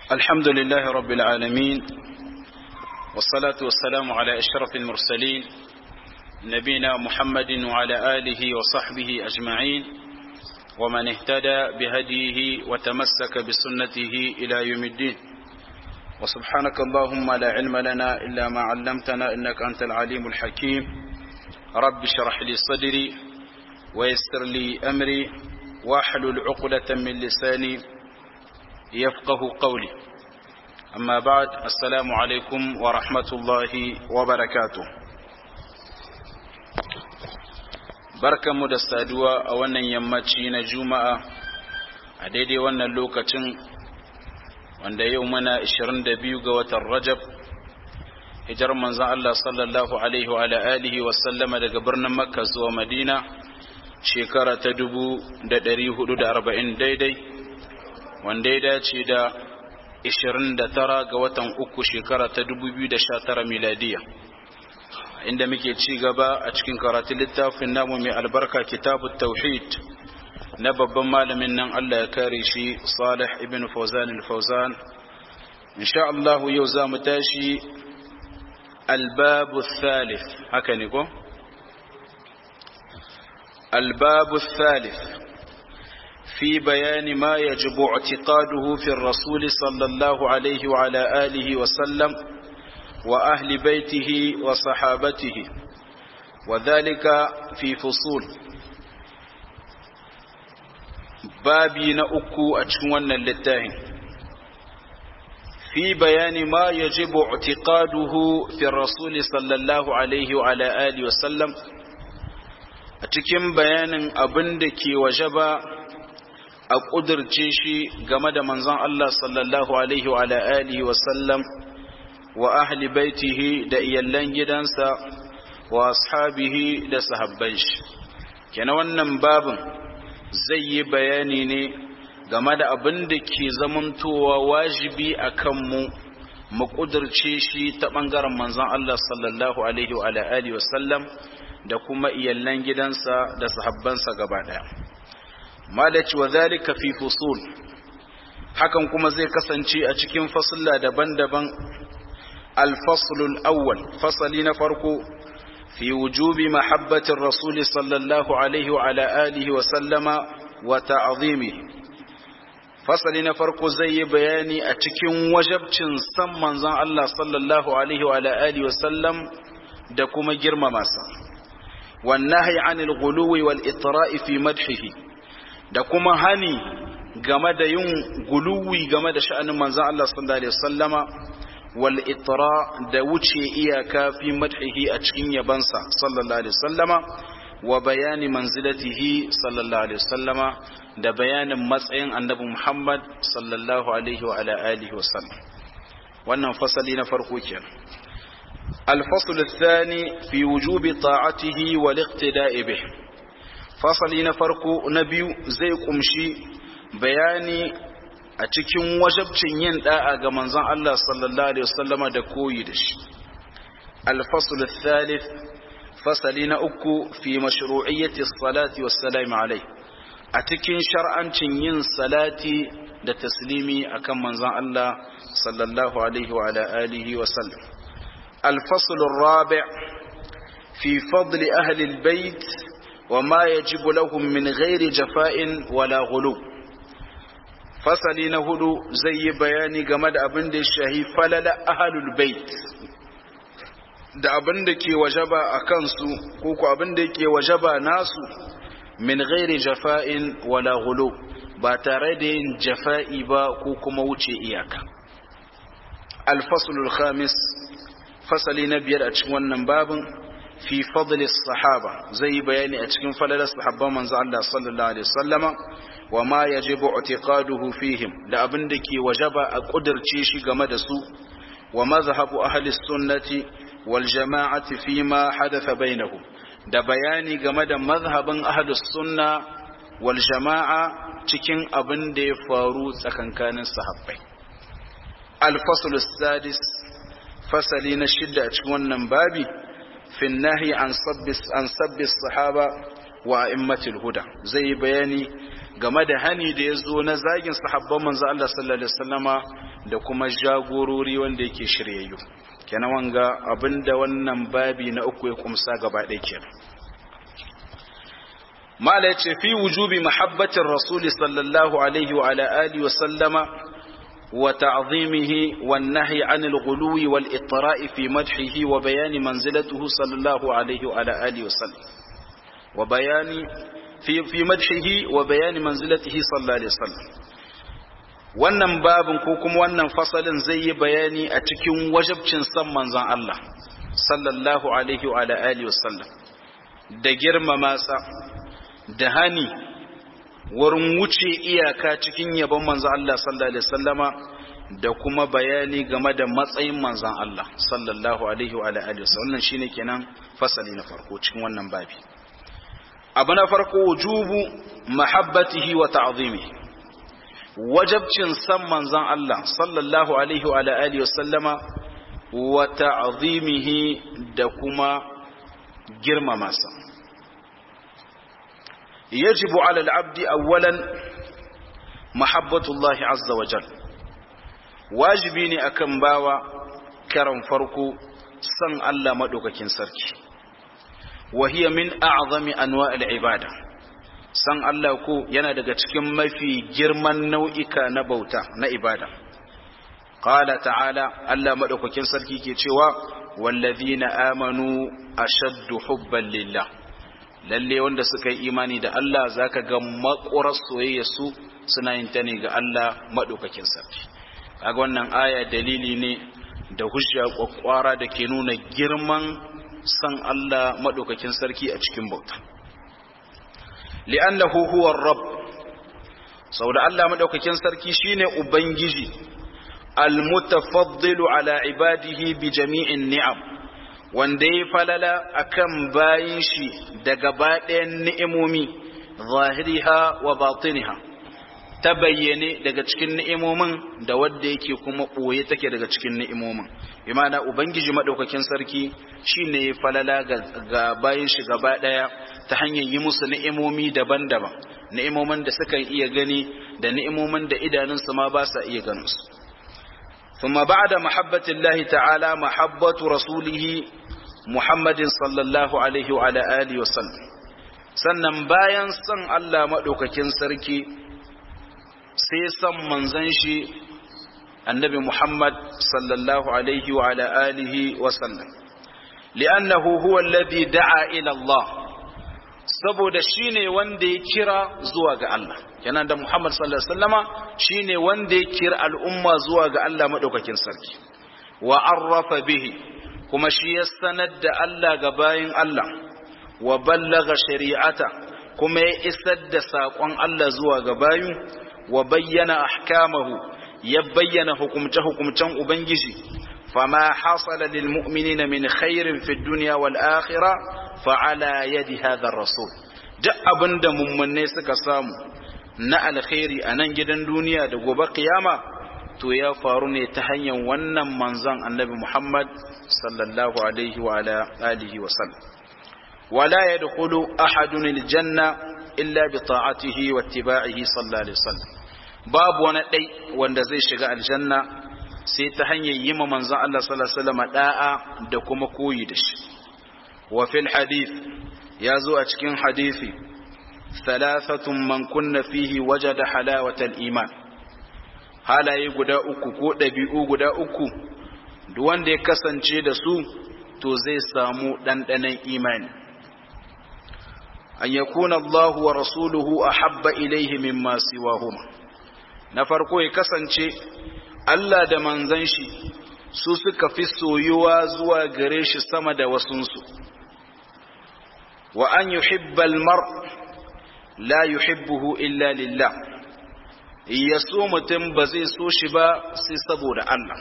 الحمد لله رب العالمين والصلاة والسلام على أشرف المرسلين نبينا محمد وعلى آله وصحبه أجمعين ومن اهتدى بهديه وتمسك بسنته إلى يوم الدين وسبحانك اللهم لا علم لنا إلا ما علمتنا إنك أنت العليم الحكيم رب اشرح لي صدري ويسر لي أمري واحلل عقدة من لساني يفقه قولي أما بعد السلام عليكم ورحمة الله وبركاته بركة مدستادوا أولا يمتشين جمعة أديدي وانا اللوكة wanda yau mana 22 ga watan Rajab hijar manzon Allah sallallahu alaihi wa alihi wa sallama daga birnin Makka zuwa Madina shekara ta 1440 daidai wanda ya dace da 29 ga watan uku shekara ta 2019 miladiya inda muke ci gaba a cikin karatun littafin namu mai albarka kitabut tauhid na babban malamin nan Allah ya kare shi Salih ibn Fawzan al-Fawzan insha Allah yau za mu tashi albabu thalith haka ne ko albabu thalith في بيان ما يجب اعتقاده في الرسول صلى الله عليه وعلى آله وسلم وأهل بيته وصحابته وذلك في فصول babi na uku a cikin wannan littafin fi bayani ma yajibu i'tiqaduhu fi rasul sallallahu alaihi wa ala alihi wa sallam a cikin bayanin abin da ke wajaba a kudirce shi game da manzon Allah sallallahu alaihi wa ala alihi wa sallam wa ahli baitihi da iyallan gidansa wa ashabihi da sahabban shi kenan wannan babin zai yi bayani ne game da abin da ke zamantowa wajibi a kanmu mu ƙudurce shi ta ɓangaren manzon Allah sallallahu Alaihi wa alihi wasallam da kuma iyallan gidansa da sahabbansa gaba ɗaya. Malaci wa zalika fi fusul hakan kuma zai kasance a cikin fasulla daban-daban alfasulul awwal fasali na farko في وجوب محبة الرسول صلى الله عليه وعلى آله وسلم وتعظيمه فصلنا فرق زي بياني أتكين وجب سم منزان الله صلى الله عليه وعلى آله وسلم دكما جرم ماسا والنهي عن الغلو والإطراء في مدحه دكما هني game da yin guluwi game da sha'anin manzan Allah sallallahu alaihi wasallama والإطراء da wuce iyaka fi madhihi a cikin yabansa sallallahu alaihi wasallama wa bayani manzilatihi sallallahu alaihi wasallama da bayanin matsayin annabi Muhammad sallallahu alaihi wa ala alihi wasallam wannan fasali na farko kenan الفصل الثاني في وجوب طاعته والاقتداء به فصل نفرق نبي زي قمشي بياني a cikin wajabcin yin da'a ga manzon Allah sallallahu alaihi wasallama da koyi da shi al-fasl al-thalith fasali na uku fi mashru'iyyati as-salati was-salam alai a cikin shar'ancin yin salati da taslimi akan manzon Allah sallallahu alaihi wa ala alihi wa sallam al-fasl ar-rabi' fi fadl ahli al-bayt wa ma yajibu lahum min ghairi jafa'in wala ghulub fasali na hudu zai yi bayani game da abin da ya shahi falala ahalul bait da abin da ke wajaba a kansu ko ku abin da ke wajaba nasu min ghairi jafa'in wala ghulu ba tare da yin jafa'i ba ko kuma wuce iyaka al-faslul khamis fasali na biyar a cikin wannan babin fi fadlis sahaba zai yi bayani a cikin falalar sahabban manzo Allah sallallahu alaihi wasallama wa ma yajibu i'tiqaduhu fihim da abin da ke wajaba a kudirce shi game da su wa mazhabu ahli sunnati wal jama'ati fi ma hadatha bainahum da bayani game da mazhabin ahli sunna wal jama'a cikin abin da ya faru tsakankanin sahabbai al-fasl sadis fasali na shidda a cikin wannan babi في النهي عن سب عن سب الصحابة وأئمة الهدى زي بياني game da hani da ya zo na zagin sahabban manzo Allah sallallahu alaihi wasallama da kuma jagorori wanda yake shiryayyu kenan wanga abinda wannan babi na uku ya kumsa gaba ɗaya kenan mala yace fi wujubi mahabbatir rasul sallallahu alaihi wa ala alihi wa sallama wa ta'zimihi wan nahyi anil ghuluwi wal itra'i fi madhihi wa bayani manzilatihi sallallahu alaihi wa ala alihi wa sallam wa bayani fi fi madhihi wa bayani manzilatihi sallallahu alaihi wa sallam wannan babin ko kuma wannan fasalin zai yi bayani a cikin wajabcin san manzon Allah sallallahu alaihi wa alihi wasallam da girmama sa da hani wurin wuce iyaka cikin yabon manzon Allah sallallahu alaihi wasallama da kuma bayani game da matsayin manzon Allah sallallahu alaihi wa alihi wasallam wannan shine kenan fasali na farko cikin wannan babi abu na farko wujubu mahabbatihi wa ta'zimihi wajabcin san manzon Allah sallallahu alaihi wa alihi wasallama wa ta'zimihi da kuma girmama sa yajibu ala al-abdi awwalan mahabbatullahi azza wa jal wajibi ne akan bawa karan farko san Allah madaukakin sarki wa hiya min a'zami anwa'il ibada san Allah ko yana daga cikin mafi girman nau'ika na bauta na ibada qala ta'ala Allah madaukakin sarki ke cewa wallazina amanu ashaddu hubban lillah lalle wanda suka yi imani da Allah zaka ga makurar soyayya su suna yin ta ne ga Allah madaukakin sarki kaga wannan aya dalili ne da hujja kwakwara da ke nuna girman san Allah madaukakin sarki a cikin bauta li'annahu huwa rabb saboda Allah madaukakin sarki shine ubangiji almutafaddilu ala ibadihi bi jami'in ni'am wanda ya falala akan bayin shi da gaba ɗayan ni'imomi zahiriha wa batiniha ta bayyane daga cikin ni'imomin da wadda yake kuma ɓoye take daga cikin ni'imomin bi ma'ana ubangiji madaukakin sarki shine ya falala ga bayin shi gaba ɗaya ta hanyar yi musu ni'imomi daban-daban ni'imomin da suka iya gani da ni'imomin da idanunsu ma ba sa iya ganin su ثم بعد محبة الله تعالى محبة رسوله محمد صلى الله عليه وعلى آله وسلم sannan bayan san Allah maɗaukakin sarki sai san manzan shi annabi Muhammad sallallahu alaihi wa ala alihi wa sallam li'annahu huwa alladhi da'a ila Allah saboda shine wanda ya kira zuwa ga Allah kenan da Muhammad sallallahu alaihi wasallama shine wanda ya kira al'umma zuwa ga Allah madaukakin sarki wa arrafa bihi kuma shi ya sanar da Allah ga bayin Allah wa ballaga shari'ata kuma ya isar da saƙon Allah zuwa ga bayu wa bayyana ahkamahu ya bayyana hukumce hukumcen ubangiji fama hasala lil mu'minina min khairin fid dunya wal akhirah fa ala yadi hadha rasul duk abinda mummunne suka samu na alkhairi a nan gidan duniya da gobe kiyama to ya faru ne ta hanyar wannan manzon annabi Muhammad sallallahu alaihi wa ala alihi wa sallam wala yadkhulu ahadun aljanna illa bi ta'atihi wa ittiba'ihi sallallahu alaihi wasallam babu wani dai wanda zai shiga aljanna sai ta hanyar yi ma manzon Allah sallallahu alaihi wasallam da'a da kuma koyi da shi wa fil hadith ya zo a cikin hadisi ثلاثة من كن فيه وجد حلاوة الإيمان halaye guda uku ko ɗabi'u guda uku duk wanda ya kasance da su to zai samu ɗanɗanon imani an yakuna Allahu wa rasuluhu a habba ilaihi mimma siwahuma na farko ya kasance Allah da manzan shi su suka fi soyuwa zuwa gare shi sama da wasunsu wa an yuhibbal mar' la yuhibbuhu illa lillah ya so mutum ba zai so shi ba sai saboda Allah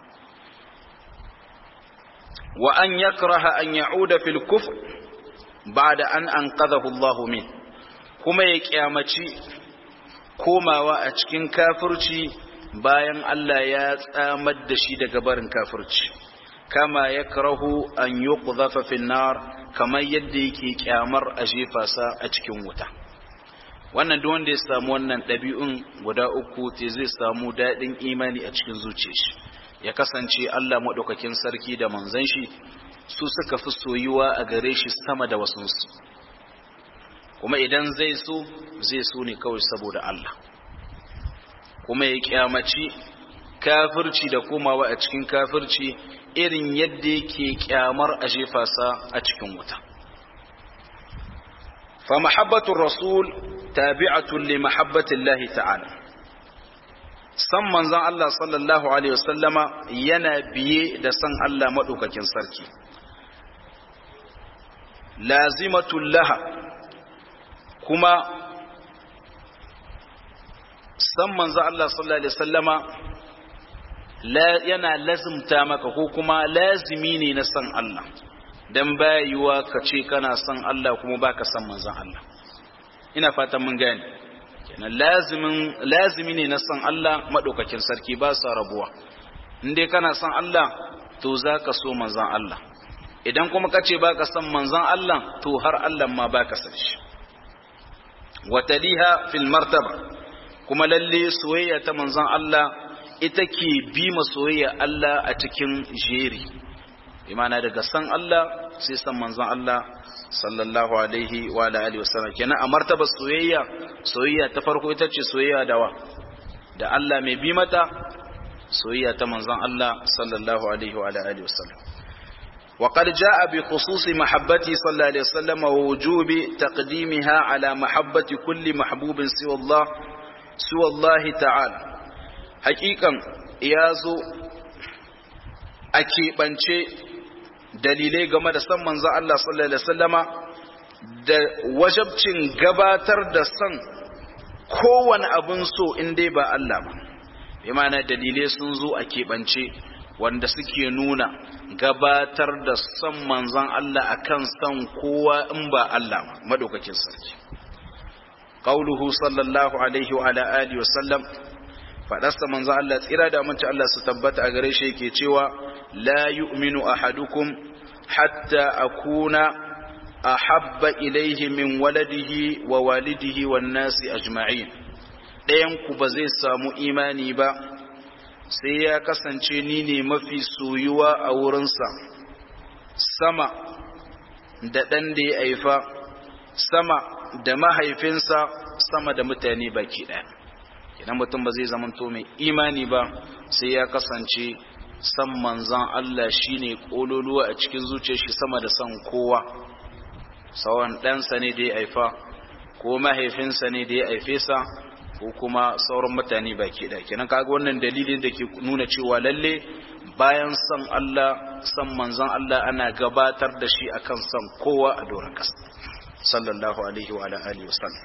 wa an yakraha an ya'uda fil kufr ba'da an anqadhahu Allah min kuma ya kyamaci komawa a cikin kafirci bayan Allah ya tsamar da shi daga barin kafirci kama yakrahu an yuqdhafa fil nar kamar yadda yake kyamar a jefa sa a cikin wuta wannan duk wanda ya samu wannan ɗabi'un guda uku te zai samu daɗin imani a cikin zuciyar shi ya kasance Allah maɗaukakin sarki da manzon shi su suka fi soyuwa a gare shi sama da wasunsu kuma idan zai so zai so ne kawai saboda Allah kuma ya kyamaci kafirci da komawa a cikin kafirci irin yadda yake kyamar a jefa sa a cikin wuta fa mahabbatur rasul tabi'atun li mahabbatillahi ta'ala san manzon Allah sallallahu alaihi wasallama yana biye da san Allah madaukakin sarki lazimatul laha kuma san manzo Allah sallallahu alaihi wasallama yana lazimta maka ko kuma lazimi ne na san Allah dan bayuwa ka ce kana san Allah kuma baka san manzon Allah ina fatan mun gane kenan lazimin lazimi ne na san Allah madaukakin sarki ba sa rabuwa in dai kana san Allah to zaka so manzon Allah idan kuma kace baka san manzon Allah to har Allah ma baka san shi wataliha fil martaba kuma lalle soyayya ta manzon Allah ita ke bi ma soyayya Allah a cikin jeri imana daga san Allah sai san manzon Allah sallallahu alaihi wa alihi wasallam kenan a martaba soyayya soyayya ta farko ita ce soyayya da wa da Allah mai bi mata soyayya ta manzon Allah sallallahu alaihi wa alihi wasallam وقد جاء بخصوص محبته صلى الله عليه وسلم ووجوب تقديمها على محبة كل محبوب سوى الله سوى الله تعالى حقيقا يازو أكيبانشي dalilai game da san manzo Allah sallallahu alaihi wasallama da wajabcin gabatar da san kowane abin so in dai ba Allah ba bi ma'ana dalilai sun zo a keɓance wanda suke nuna gabatar da son manzan Allah akan son kowa in ba Allah madaukakin sarki qauluhu sallallahu alaihi wa ala alihi wa sallam fadasta manzan Allah tsira da amince Allah su tabbata a gare shi yake cewa la yu'minu ahadukum hatta akuna ahabba ilaihi min waladihi wa walidihi wan nasi ajma'in ɗayan ku ba zai samu imani ba sai ya kasance ni ne mafi soyuwa a wurinsa sama da ɗan da ya haifa sama da mahaifinsa sama da mutane baki ɗaya idan mutum ba zai zamanto mai imani ba sai ya kasance san manzan Allah shine ƙololuwa a cikin zuciyar shi sama da san kowa sawan ɗansa ne da ya haifa ko mahaifinsa ne da ya haife sa ko kuma sauran mutane baki da kenan kaga wannan dalilin da ke nuna cewa lalle bayan san Allah san manzon Allah ana gabatar da shi akan san kowa a doron kasa sallallahu alaihi wa ala alihi wasallam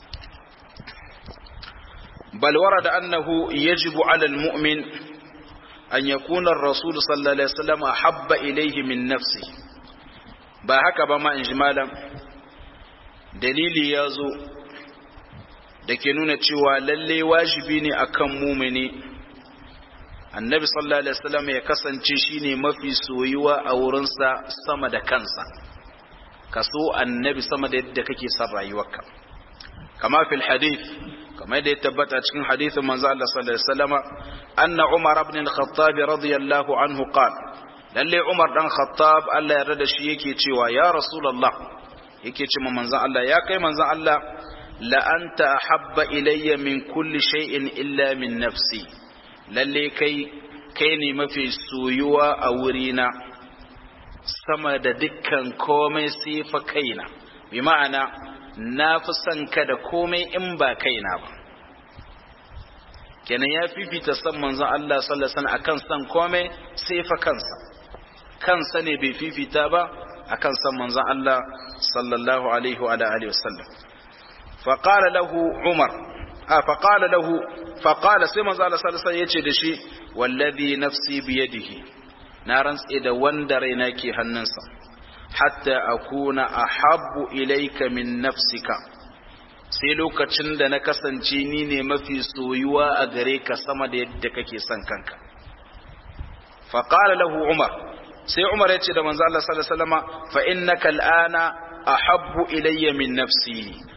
bal warada annahu yajibu ala almu'min an yakuna ar-rasul sallallahu alaihi wasallam habba ilayhi min nafsihi ba haka ba ma injimalan dalili ya zo da ke nuna cewa lalle wajibi ne akan mumini annabi sallallahu alaihi wasallam ya kasance shine mafi soyuwa a wurinsa sama da kansa kaso annabi sama da yadda kake son rayuwarka kama fil hadith kama da ya tabbata cikin hadithin manzo Allah sallallahu alaihi wasallam anna umar ibn al-khattab radiyallahu anhu qala lalle umar dan khattab Allah ya yarda da shi yake cewa ya rasulullah yake ce manzon Allah ya kai manzon Allah لأنت أحب إلي من كل شيء إلا من نفسي lalle kai kai ne mafi soyuwa a wurina sama da dukkan komai sai fa kaina bi ma'ana na fi son ka da komai in ba kaina ba kenan ya fifita san manzon Allah sallallahu alaihi wasallam akan san komai sai fa kansa kansa ne bai fifita ba akan san manzon Allah sallallahu alaihi wa alihi wasallam فقال له عمر آه فقال له فقال سيما زال سالسا يتي دشي والذي نفسي بيده نارنس إذا وندرينا كي هننسا حتى أكون أحب إليك من نفسك sai lokacin da na kasance ni ne mafi soyuwa a gare ka sama da yadda kake son kanka faqala lahu umar sai umar ya ce da manzo Allah sallallahu alaihi wasallama fa innaka al'ana ahabbu ilayya min nafsi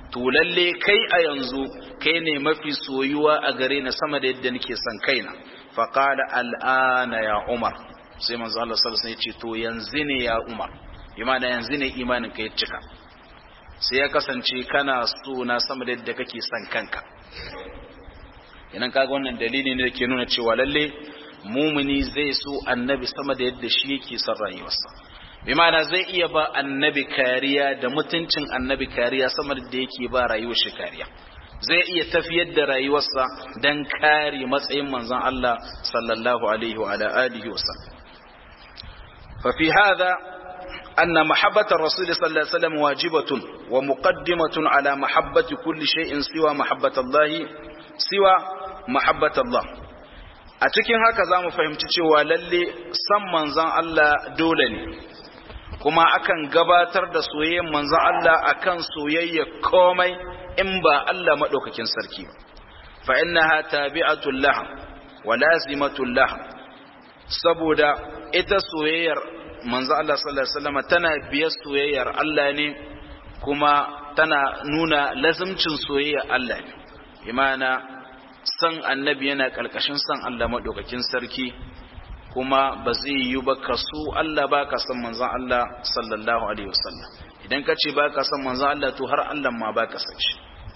to lalle kai a yanzu kai ne mafi soyuwa a gare na sama da yadda nake son kaina fa qala al'ana ya umar sai manzo Allah sallallahu alaihi wasallam ya ce to yanzu ne ya umar imana yanzu ne imanin ka ya cika sai ya kasance kana so na sama da yadda kake son kanka idan kaga wannan dalili ne da ke nuna cewa lalle mumuni zai so annabi sama da yadda shi yake son rayuwarsa bi ma'ana zai iya ba annabi kariya da mutuncin annabi kariya sama da yake ba rayuwar shi kariya zai iya tafiyar da rayuwarsa don kare matsayin manzon Allah sallallahu alaihi wa alihi wa sallam fa fi hadha أن محبة الرسول صلى الله عليه وسلم واجبة ومقدمة على محبة كل شيء سوى محبة الله سوى محبة الله أتكين هكذا مفهمت cewa lalle san manzon Allah dole ne kuma akan gabatar da soyayyen manzon Allah akan soyayya komai in ba Allah madaukakin sarki ba fa innaha tabi'atul laha wa lazimatul laha saboda ita soyayyar manzo Allah sallallahu alaihi wasallam tana biyar soyayyar Allah ne kuma tana nuna lazimcin soyayyar Allah ne imana san annabi yana kalkashin san Allah madaukakin sarki kuma ba zai yi ba ka so Allah ba ka san manzo Allah sallallahu alaihi wasallam idan ka ce ba ka san manzo Allah to har Allah ma ba ka san shi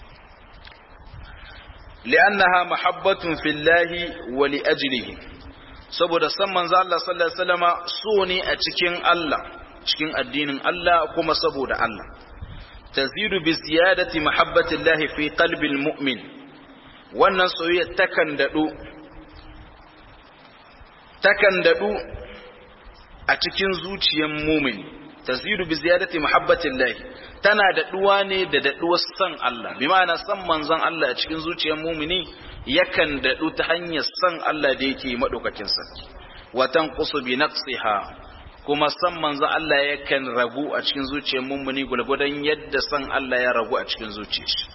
li'annaha mahabbatun fillahi wa li ajlihi saboda san manzo Allah sallallahu alaihi wasallama so ne a cikin Allah cikin addinin Allah kuma saboda Allah tazidu bi ziyadati mahabbati Allah fi qalbi almu'min wannan soyayya takan dadu takan dadu a cikin zuciyar mu'min tazidu bi ziyadati mahabbati Allah tana daduwa ne da daduwar san Allah bi ma'ana san manzon Allah a cikin zuciyar mu'mini yakan daɗu ta hanyar san Allah da yake maɗaukakin sarki watan kusu bi naqsiha kuma san manzo Allah yakan ragu a cikin zuciyar mummuni gulgudan yadda san Allah ya ragu a cikin zuciyar shi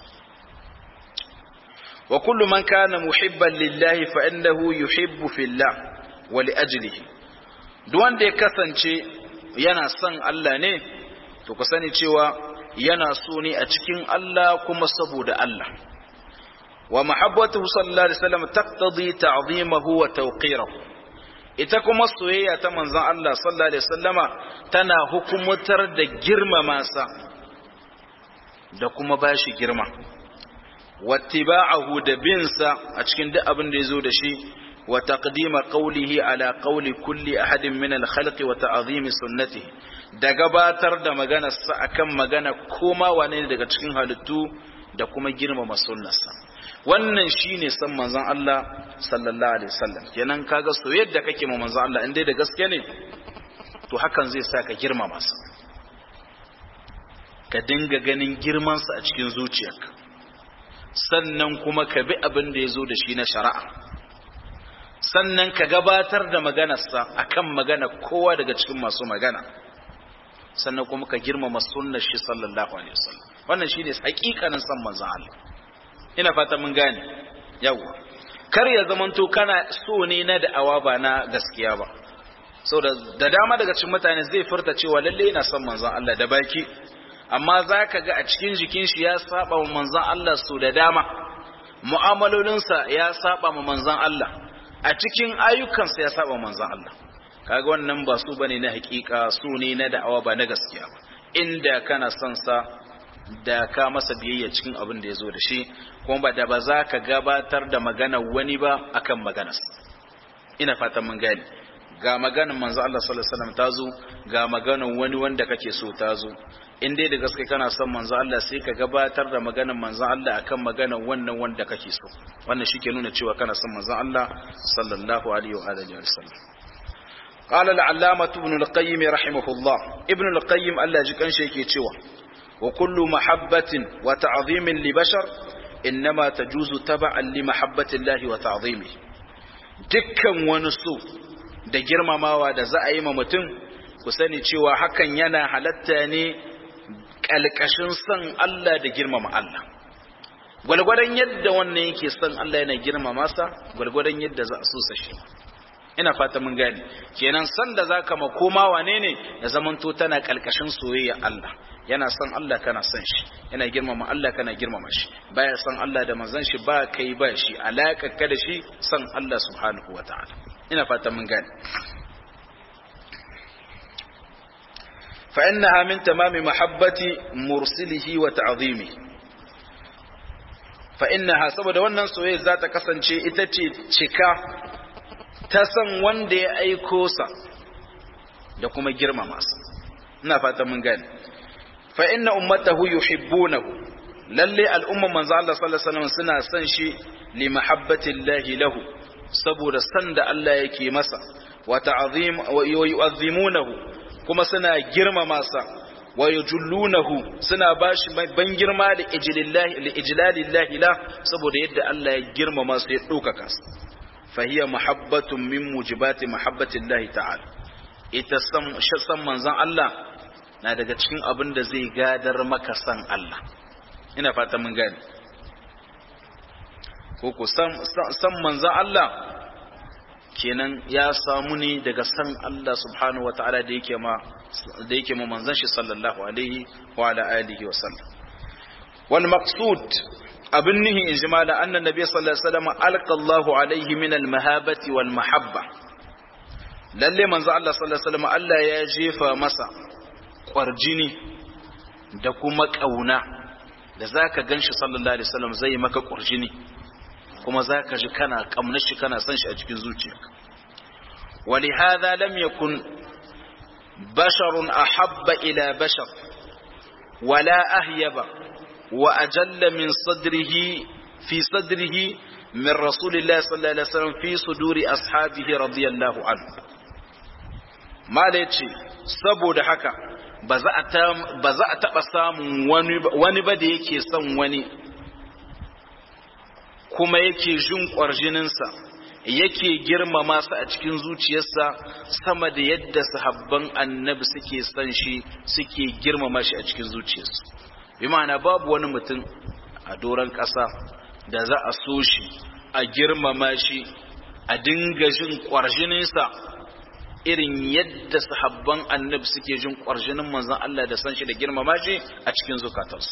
wa kullu man kana muhibban lillahi fa innahu yuhibbu fillah wa li ajlihi duk wanda ya kasance yana son Allah ne to ku sani cewa yana so ne a cikin Allah kuma saboda Allah ومحبته صلى الله عليه وسلم تقتضي تعظيمه وتوقيره ita kuma soyayya ta manzon Allah sallallahu alaihi wasallama tana hukumtar da girmama sa da kuma bashi girma wattiba'ahu da bin sa a cikin duk abin da yazo da shi wa taqdima qawlihi ala qawli kulli ahadin min al-khalqi wa ta'zimi sunnatihi da gabatar da maganar sa akan magana koma wane daga cikin halittu da kuma girmama sunnarsa wannan shine san manzon Allah sallallahu alaihi wasallam kenan kaga soyayyar da kake ma manzon Allah in dai da gaske ne to hakan zai sa ka girmama sa ka dinga ganin girman sa a cikin zuciyarka sannan kuma ka bi abin da yazo da shi na shari'a sannan ka gabatar da maganarsa akan magana kowa daga cikin masu magana sannan kuma ka girmama sunnar shi sallallahu alaihi wasallam wannan shine hakikanin san manzon Allah ina fata mun gane yawa kar ya zamanto kana so ne na da'awa ba na gaskiya ba saboda da dama daga cikin mutane zai furta cewa lalle ina son manzon Allah da baki amma zaka ga a cikin jikin shi ya saba wa manzon Allah so da dama mu'amalolinsa ya saba wa manzon Allah a cikin ayyukansa ya saba manzon Allah kaga wannan ba su bane na hakika su ne na da'awa ba na gaskiya ba inda kana son sa da ka masa biyayya cikin abin da ya zo da shi kuma ba da ba za ka gabatar da magana wani ba akan maganas ina fatan mun gani ga maganar manzo Allah sallallahu alaihi wasallam ta zo ga maganar wani wanda kake so ta zo in dai da gaske kana son manzo Allah sai ka gabatar da maganar manzo Allah akan maganar wannan wanda kake so wannan shike nuna cewa kana son manzo Allah sallallahu alaihi wa alihi wasallam قال العلامة ابن القيم رحمه الله ابن القيم الله جكن شيء cewa وكل محبة وتعظيم لبشر إنما تجوز تبعا لمحبة الله وتعظيمه dukkan wani so da girmamawa da za a yi ma mutum ku sani cewa hakan yana halatta ne ƙalƙashin son Allah da girmama Allah gwalgwadon yadda wannan yake son Allah yana girmama sa gwalgwadon yadda za a so sa shi ina fata mun gane kenan san da zaka ma koma wane ne da zamanto tana kalkashin soyayya Allah yana son Allah kana son shi yana girmama Allah kana girmama shi baya son Allah da manzon shi ba kai ba shi alaka ka da shi son Allah subhanahu wataala ina fatan mun gane fa innaha min tamami mahabbati mursilihi wa ta'zimi fa innaha saboda wannan soyayya za ta kasance ita ce cika ta san wanda ya aiko sa da kuma girmama sa ina fatan mun gane fa inna ummatahu yuhibbunahu lalle al'umman manzo Allah sallallahu alaihi wasallam suna son shi li mahabbati llahi lahu saboda san da Allah yake masa wa ta'zim wa yu'azzimunahu kuma suna girmama sa wa yujullunahu suna bashi ban girma da ijlillahi li ijlalillahi la saboda yadda Allah ya girmama su ya dokaka su fa hiya mahabbatun min mujibati mahabbati llahi ta'ala ita san san manzon Allah na daga cikin abin da zai gadar maka san Allah ina fata mun gane ko ku san san manzon Allah kenan ya samu ne daga san Allah subhanahu wataala da yake ma da yake ma manzon shi sallallahu alaihi wa ala alihi wa sallam wal maqsud abin nihi in jimala annan nabi sallallahu alaihi wasallam alqa Allahu alaihi min al mahabati wal mahabba lalle manzo Allah sallallahu alaihi wasallam Allah ya jefa masa kwarjini da kuma kauna da zaka ganshi sallallahu alaihi wasallam zai maka kwarjini kuma zaka ji kana kamnar shi kana son shi a cikin zuciyarka ولهذا لم يكن بشر أحب إلى بشر ولا أهيب وأجل من صدره في صدره من رسول الله صلى الله عليه وسلم في صدور أصحابه رضي الله عنه ما ليتشي سبو دحكا ba za a taɓa samun wani ba da yake son wani kuma yake jin ƙwarjininsa yake girmama su a cikin zuciyarsa sama da yadda sahabban annabi suke son shi suke girmama shi a cikin zuciyarsu bi ma'ana babu wani mutum a doron ƙasa da za a so shi a girmama shi a dinga jin ƙwarjininsa irin yadda sahabban annabi suke jin ƙwarjinin manzon Allah da san shi da girmama shi a cikin zukatarsu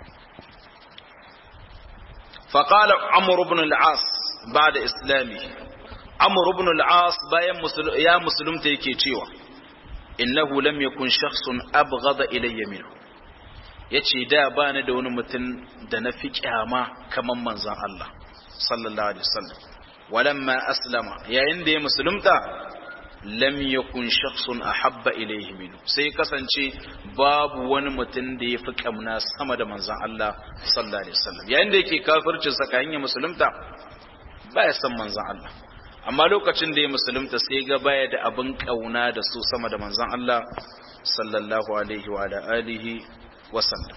فقال عمرو بن العاص بعد إسلامه عمرو بن العاص بايا مسلم يا مسلم تيكي تشيوا إنه لم يكن شخص أبغض إلي منه yace da ba ni da wani mutum da na fi kyama kamar manzon Allah sallallahu alaihi wasallam walamma aslama yayin da ya musulunta lam yakun shakhsun ahabba ilayhi minhu sai kasance babu wani mutum da ya fi kamna sama da manzon Allah sallallahu alaihi wasallam yayin da yake kafircin sa kayan ya musulunta baya san manzon Allah amma lokacin da ya musulunta sai ga baya da abin kauna da su sama da manzon Allah sallallahu alaihi wa ala alihi wa sallam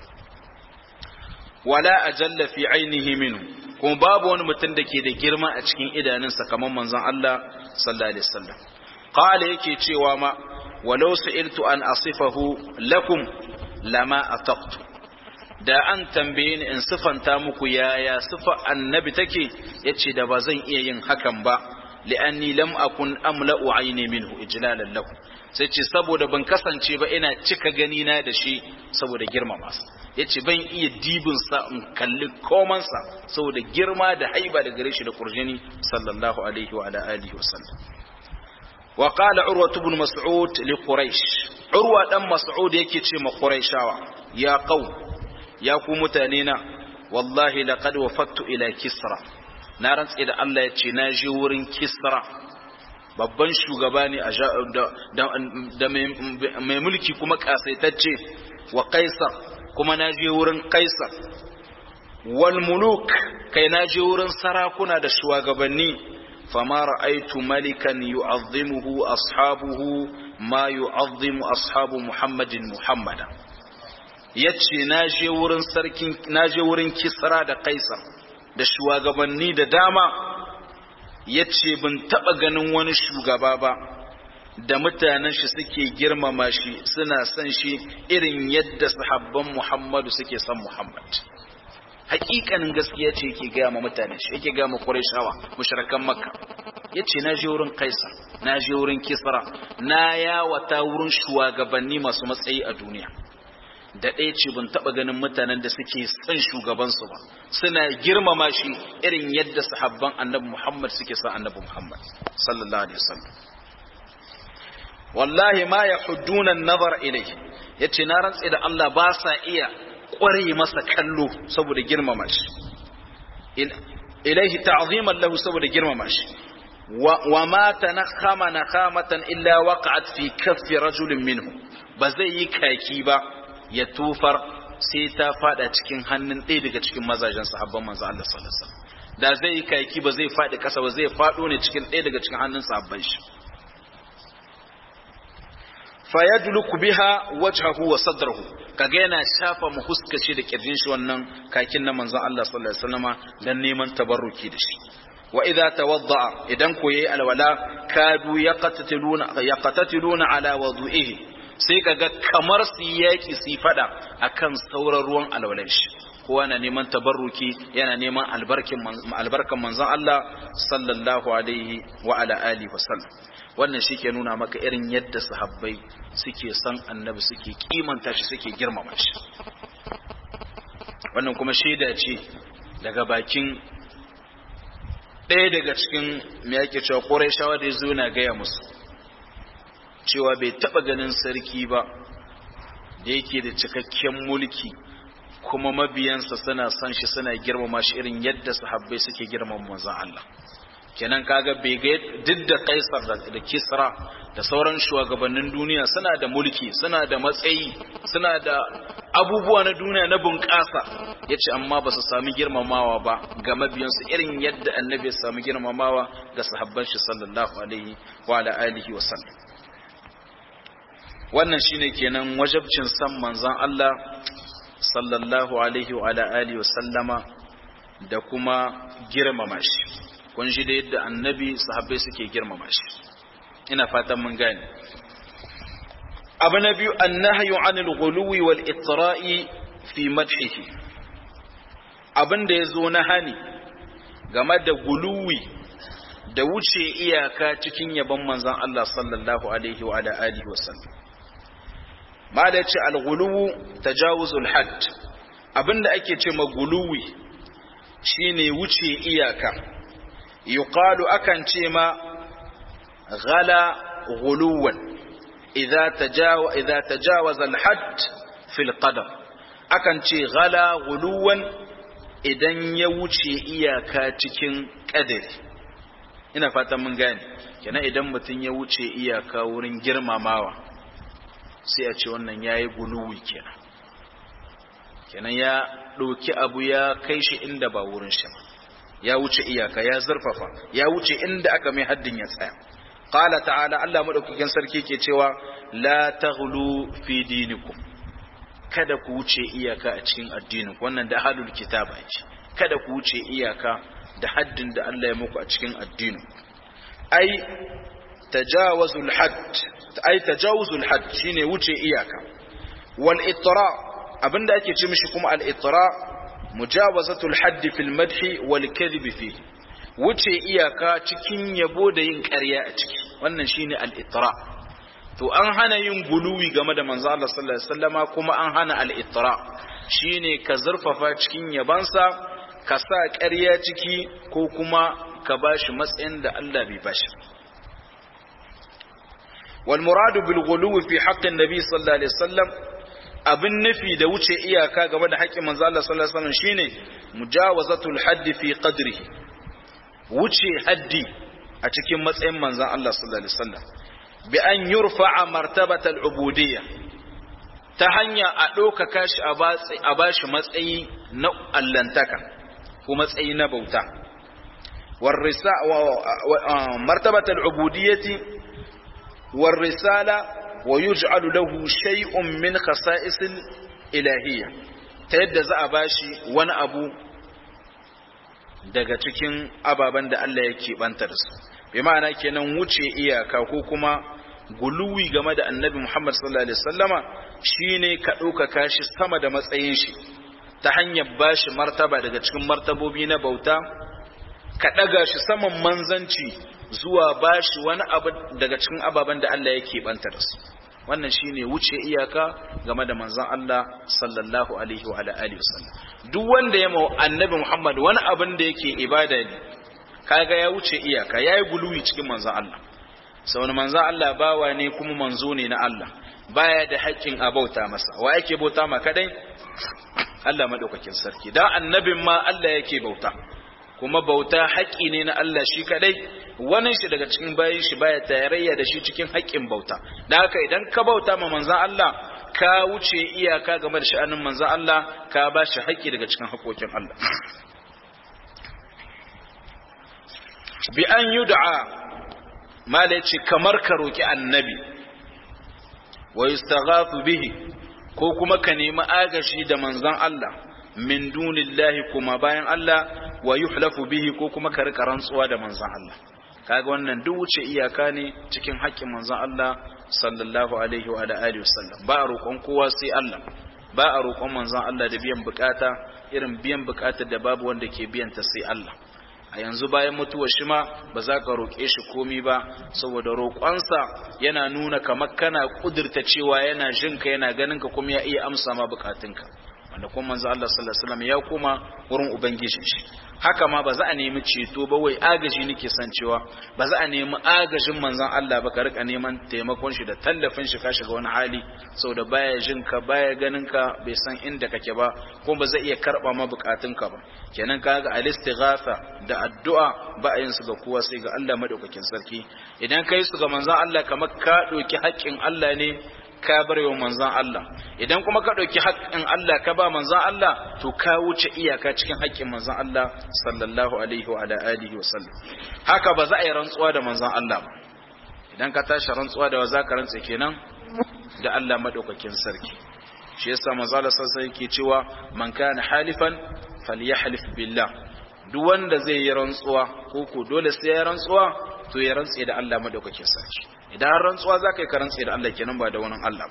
wala ajalla fi ainihi minhu kuma babu wani mutum da ke da girma a cikin idanunsa kamar manzon Allah sallallahu alaihi wasallam qala yake cewa ma walau su'iltu an asifahu lakum lama ataqtu da an tambaye ni in sifanta muku yaya sifa annabi take yace da ba zan iya yin hakan ba li'anni lam akun amla'u ayni minhu ijlalan lahu sai ce saboda ban kasance ba ina cika gani na da shi saboda girmama sa yace ban iya dibin sa in kalli koman sa saboda girma da haiba da gare shi da kurjini sallallahu alaihi wa ala alihi wa sallam wa qala urwa ibn mas'ud li quraish urwa dan mas'ud yake ce ma quraishawa ya qaum ya ku mutane na wallahi laqad wafattu ila kisra na rantse da Allah ya ce na je wurin kisra babban shugaba ne da mai mulki kuma kasaitacce wa kaisar kuma na je wurin kaisar wal muluk kai na je wurin sarakuna da shugabanni fama ra'aitu malikan yu'azzimuhu ashabuhu ma yu'azzimu ashabu muhammadin muhammada yace na je wurin sarkin na je wurin kisra da kaisar da shugabanni da dama ya ce bin taɓa ganin wani shugaba ba da mutanen shi suke girmama shi suna son shi irin yadda sahabban muhammadu suke son muhammad hakikanin gaskiya ce yake gaya ma mutanen shi yake gaya ma qurayshawa mushrikan makka yace na je wurin kaisar na je wurin kisra na yawata wurin shugabanni masu matsayi a duniya da ɗaya ce ban taɓa ganin mutanen da suke son shugabansu ba suna girmama shi irin yadda sahabban annabi Muhammad suke son annabi Muhammad sallallahu alaihi wasallam wallahi ma yahudduna an-nazar ilayhi yace na rantsi da Allah ba sa iya ƙware masa kallo saboda girmama shi ilaihi ta'ziman lahu saboda girmama shi wa ma tanakhama nakhamatan illa waqa'at fi kaffi rajulin minhu ba zai yi kaki ba ya tufar sai ta fada cikin hannun ɗaya daga cikin mazajen sahabban manzo Allah sallallahu alaihi wasallam da zai yi kaki ba zai fadi kasa ba zai fado ne cikin ɗaya daga cikin hannun sahabban shi fayadluku biha wajhahu wa sadrahu kaga yana shafa mu huskashi da kirjin shi wannan kakin na manzon Allah sallallahu alaihi wasallama dan neman tabarruki da shi wa idza tawadda idan ko yayi alwala kadu yaqtatiluna yaqtatiluna ala wudu'ihi sai kaga kamar su yaki su fada akan sauran ruwan alwalan shi kowa na neman tabarruki yana neman albarkin albarkan manzon Allah sallallahu alaihi wa ala alihi wasallam wannan shi ke nuna maka irin yadda sahabbai suke son annabi suke kimanta shi suke girmama shi wannan kuma shaida ce daga bakin ɗaya daga cikin me yake cewa ƙorai shawa da ya zo na gaya musu cewa bai taɓa ganin sarki ba da yake da cikakken mulki kuma mabiyansa suna son shi suna girmama shi irin yadda sahabbai suke girmama manzon Allah kenan kaga bai ga duk da kaisar da kisra da sauran shugabannin duniya suna da mulki suna da matsayi suna da abubuwa na duniya na bunƙasa ya ce amma ba su sami girmamawa ba ga mabiyansu irin yadda annabi ya sami girmamawa ga sahabban shi sallallahu alaihi wa ala alihi wa sallam wannan shine kenan wajabcin san manzon Allah sallallahu alaihi wa ala alihi wa sallama da kuma girmama shi kun ji da yadda annabi sahabbai suke girmama shi ina fatan mun gane abu na biyu annahyu anil ghuluwi wal itra'i fi madhihi abin da yazo na hani game da guluwi da wuce iyaka cikin yabon manzon Allah sallallahu alaihi wa ala alihi wa sallam mala ce al ghuluwu tajawuzul hadd abinda ake ce ma guluwi shine wuce iyaka yuqalu akan ce ma ghala ghuluwan idza tajawa idza tajawaza al-hadd fi al-qadar akan ce ghala ghuluwan idan ya wuce iyaka cikin kadari ina fatan mun gane kenan idan mutum ya wuce iyaka wurin girmamawa sai a ce wannan yayi guluwi kenan kenan ya ɗauki abu ya kai shi inda ba wurin shi ba ya wuce iyaka ya zurfafa ya wuce inda aka mai haddin ya tsaya qala ta'ala Allah madaukakin sarki ke cewa la taghlu fi dinikum kada ku wuce iyaka a cikin addinin wannan da halul kitaba ce kada ku wuce iyaka da haddin da Allah ya muku a cikin addinin ai tajawazul hadd ai tajawuzul hadd shine wuce iyaka wal itra abinda ake ce mishi kuma al itra mujawazatul haddi fil madhi wal kadhib fi wuce iyaka cikin yabo da yin ƙarya a ciki wannan shine al itra to an hana yin guluwi game da manzo Allah sallallahu alaihi wasallama kuma an hana al itra shine ka zurfafa cikin yabansa ka sa ƙarya ciki ko kuma ka bashi matsayin da Allah bai bashi wal muradu bil guluwi fi haqqin nabi sallallahu alaihi wasallam abin nufi da wuce iyaka game da haƙƙin manzo Allah sallallahu alaihi wasallam shine mujawazatul haddi fi qadrihi wuce haddi a cikin matsayin manzon Allah sallallahu alaihi wasallam bi an yurfa'a martabatal ubudiyya ta hanya a ɗaukaka shi a bashi matsayi na allantaka ko matsayi na bauta warrisa martabatal ubudiyyati warrisala ويجعل له شيء من خصائص الإلهية تيد za a bashi wani abu daga cikin ababen da Allah yake bantar su bi ma'ana kenan wuce iyaka ko kuma guluwi game da annabi Muhammad sallallahu alaihi wasallama shine ka ɗaukaka shi sama da matsayin shi ta hanyar bashi martaba daga cikin martabobi na bauta ka ɗaga shi saman manzanci zuwa bashi wani abu daga cikin ababen da Allah yake banta da su wannan shine wuce iyaka game da manzon Allah sallallahu alaihi wa alihi wasallam duk wanda ya mau annabi Muhammad wani abin da yake ibada ne kaga ya wuce iyaka yayi guluwi cikin manzon Allah saboda manzon Allah bawa ne kuma manzo ne na Allah baya da haƙƙin a bauta masa wa yake bauta ma kadai Allah madaukakin sarki dan annabin ma Allah yake bauta kuma bauta haƙƙi ne na Allah shi kadai wani shi daga cikin bayin shi baya tarayya da shi cikin haƙƙin bauta dan haka idan ka bauta ma manzon Allah ka wuce iyaka game da sha'anin manzon Allah ka ba shi haƙƙi daga cikin haƙoƙin Allah bi an yud'a mala ce kamar ka roki annabi wa yustaghathu bihi ko kuma ka nemi agashi da manzon Allah min dunillahi kuma bayan Allah wa yuhlafu bihi ko kuma ka rika rantsuwa da manzon Allah kaga wannan duk wuce iyaka ne cikin haƙƙin manzon Allah sallallahu alaihi wa alihi wasallam ba a roƙon kowa sai Allah ba a roƙon manzon Allah da biyan bukata irin biyan bukatar da babu wanda ke biyan ta sai Allah a yanzu bayan mutuwar shi ma ba za ka roƙe shi komi ba saboda roƙonsa yana nuna kamar kana ƙudurta cewa yana jinka yana ganin ka kuma ya iya amsa ma bukatunka wanda kuma manzo Allah sallallahu alaihi wasallam ya koma wurin ubangijin shi haka ma ba za a nemi ceto ba wai agaji nake san cewa ba za a nemi agajin manzon Allah ba ka rika neman taimakon shi da tallafin shi ka shiga wani hali saboda baya jin ka baya ganin ka bai san inda kake ba kuma ba zai iya karba ma bukatun ka ba kenan kaga al-istighatha da addu'a ba a yin su ga kowa sai ga Allah madaukakin sarki idan kai su ga manzon Allah kamar ka doki haƙƙin Allah ne ka bar wa manzan Allah idan kuma ka ɗauki haƙƙin Allah ka ba manzan Allah to ka wuce iyaka cikin haƙƙin manzan Allah sallallahu alaihi wa ala alihi wa sallam haka ba za a yi rantsuwa da manzan Allah ba idan ka tashi rantsuwa da wa za ka rantsa kenan da Allah madaukakin sarki shi yasa manzo Allah sallallahu yake cewa man kana halifan falyahlif billah duk wanda zai yi rantsuwa ko ko dole sai ya rantsuwa to ya rantse da Allah madaukakin sarki idan har rantsuwa za ka yi karantse da Allah kenan ba da wani Allah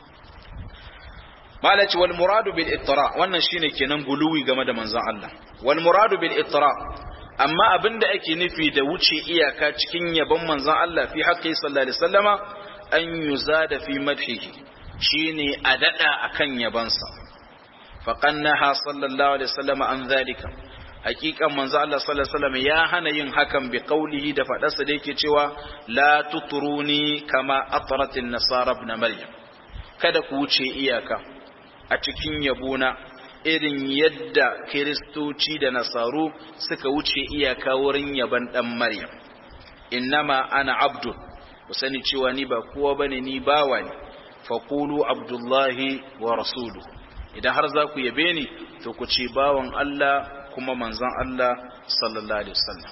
malaci wal muradu bil ittira wannan shine kenan guluwi game da manzon Allah wal muradu bil ittira amma abinda ake nufi da wuce iyaka cikin yabon manzon Allah fi haqqi sallallahu alaihi wasallama an yuzada fi madhihi shine a dada akan yabansa faqannaha sallallahu alaihi wasallama an zalika hakikan manzo Allah sallallahu alaihi wasallam ya hana yin hakan bi qaulihi da fadarsa da yake cewa la tutruni kama atratin nasara ibn maryam kada ku wuce iyaka a cikin yabona irin yadda kiristoci da nasaru suka wuce iyaka wurin yaban dan maryam innama ana abdu ku sani cewa ni ba kowa bane ni bawa ne faqulu abdullahi wa rasuluhu idan har za ku yabe ni to ku ce bawan Allah kuma manzon Allah sallallahu alaihi wasallam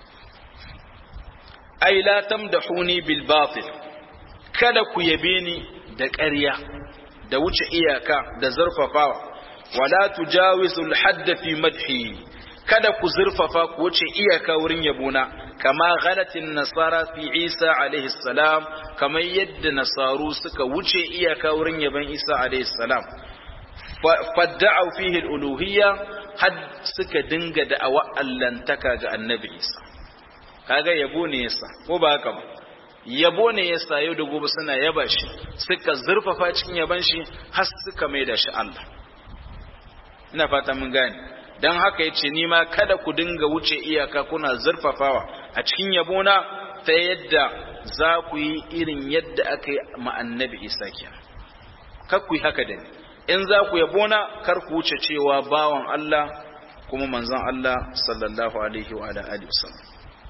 ai la tamdahuni bil batil kada ku yabe ni da ƙarya da wuce iyaka da zurfafawa wala tujawizu al hadd fi madhi kada ku zurfafa ku wuce iyaka wurin yabona kama ghalatin nasara fi Isa alaihi salam kamar yadda nasaru suka wuce iyaka wurin yaban Isa alaihi salam fadda'u fihi al-uluhiyya had suka dinga da'awa allantaka ga annabi Isa kaga yabo ne yasa ko ba haka ba yabo ne yasa yau da gobe suna yaba shi suka zurfafa cikin yaban shi har suka maida shi Allah ina fata mun gane dan haka yace ni ma kada ku dinga wuce iyaka kuna zurfafawa a cikin yabona ta yadda za ku yi irin yadda aka yi ma annabi Isa kenan kar ku yi haka da ni in za ku yabona kar ku wuce cewa bawan Allah kuma manzon Allah sallallahu alaihi wa alihi wasallam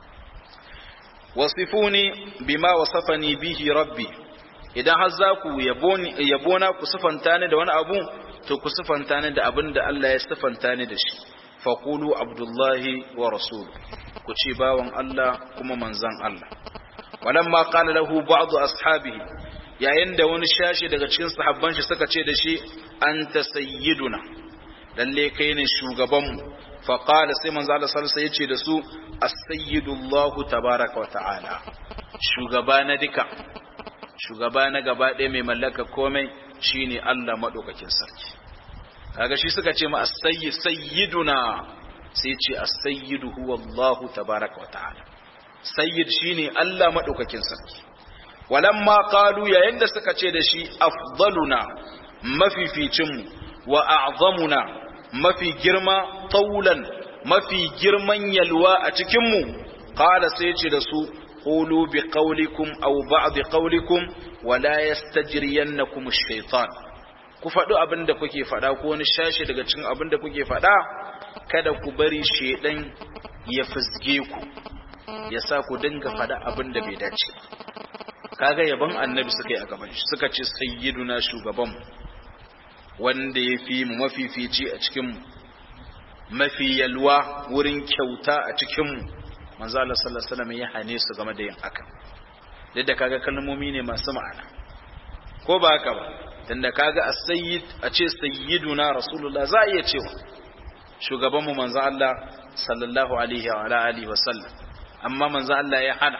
wasifuni bima wasafani bihi rabbi idan har za ku yabona ku sifanta ni da wani abu to ku sifanta ni da abin da Allah ya sifanta ni da shi faqulu abdullahi wa rasul ku ce bawan Allah kuma manzon Allah walamma qala lahu ba'd ashabihi yayin da wani shashi daga cikin sahabban shi suka ce da shi anta sayyiduna lalle kai ne shugabanmu fa qala sai manzo Allah sallallahu alaihi yace da su as-sayyidu Allah tabaaraka wa ta'ala shugaba na duka shugaba na gaba ɗaya mai mallaka komai shine Allah madaukakin sarki kaga shi suka ce ma as-sayyid sayyiduna sai ce as-sayyidu huwa Allah tabaaraka wa ta'ala sayyid shine Allah madaukakin sarki walamma qalu yayin da suka ce da shi afdaluna mafificinmu wa a'zamuna mafi girma taulan mafi girman yalwa a cikinmu qala sai ce da su qulu bi qawlikum aw ba'd qawlikum wa la yastajriyannakum ash-shaytan ku faɗi abin da kuke faɗa ko wani shashi daga cikin abin da kuke faɗa kada ku bari shedan ya fizge ku ya sa ku dinga faɗa abin da bai dace kaga yaban annabi suka yi a gaban shi suka ce sayyiduna shugaban wanda ya fi mu mafifici a cikin mu mafi yalwa wurin kyauta a cikin mu manzo Allah sallallahu alaihi wasallam ya hane su game da yin haka duk da kaga kalmomi ne masu ma'ana ko ba haka ba tunda kaga as-sayyid a ce sayyiduna rasulullah za a iya cewa shugaban mu manzo Allah sallallahu alaihi wa alihi wasallam amma manzo Allah ya hana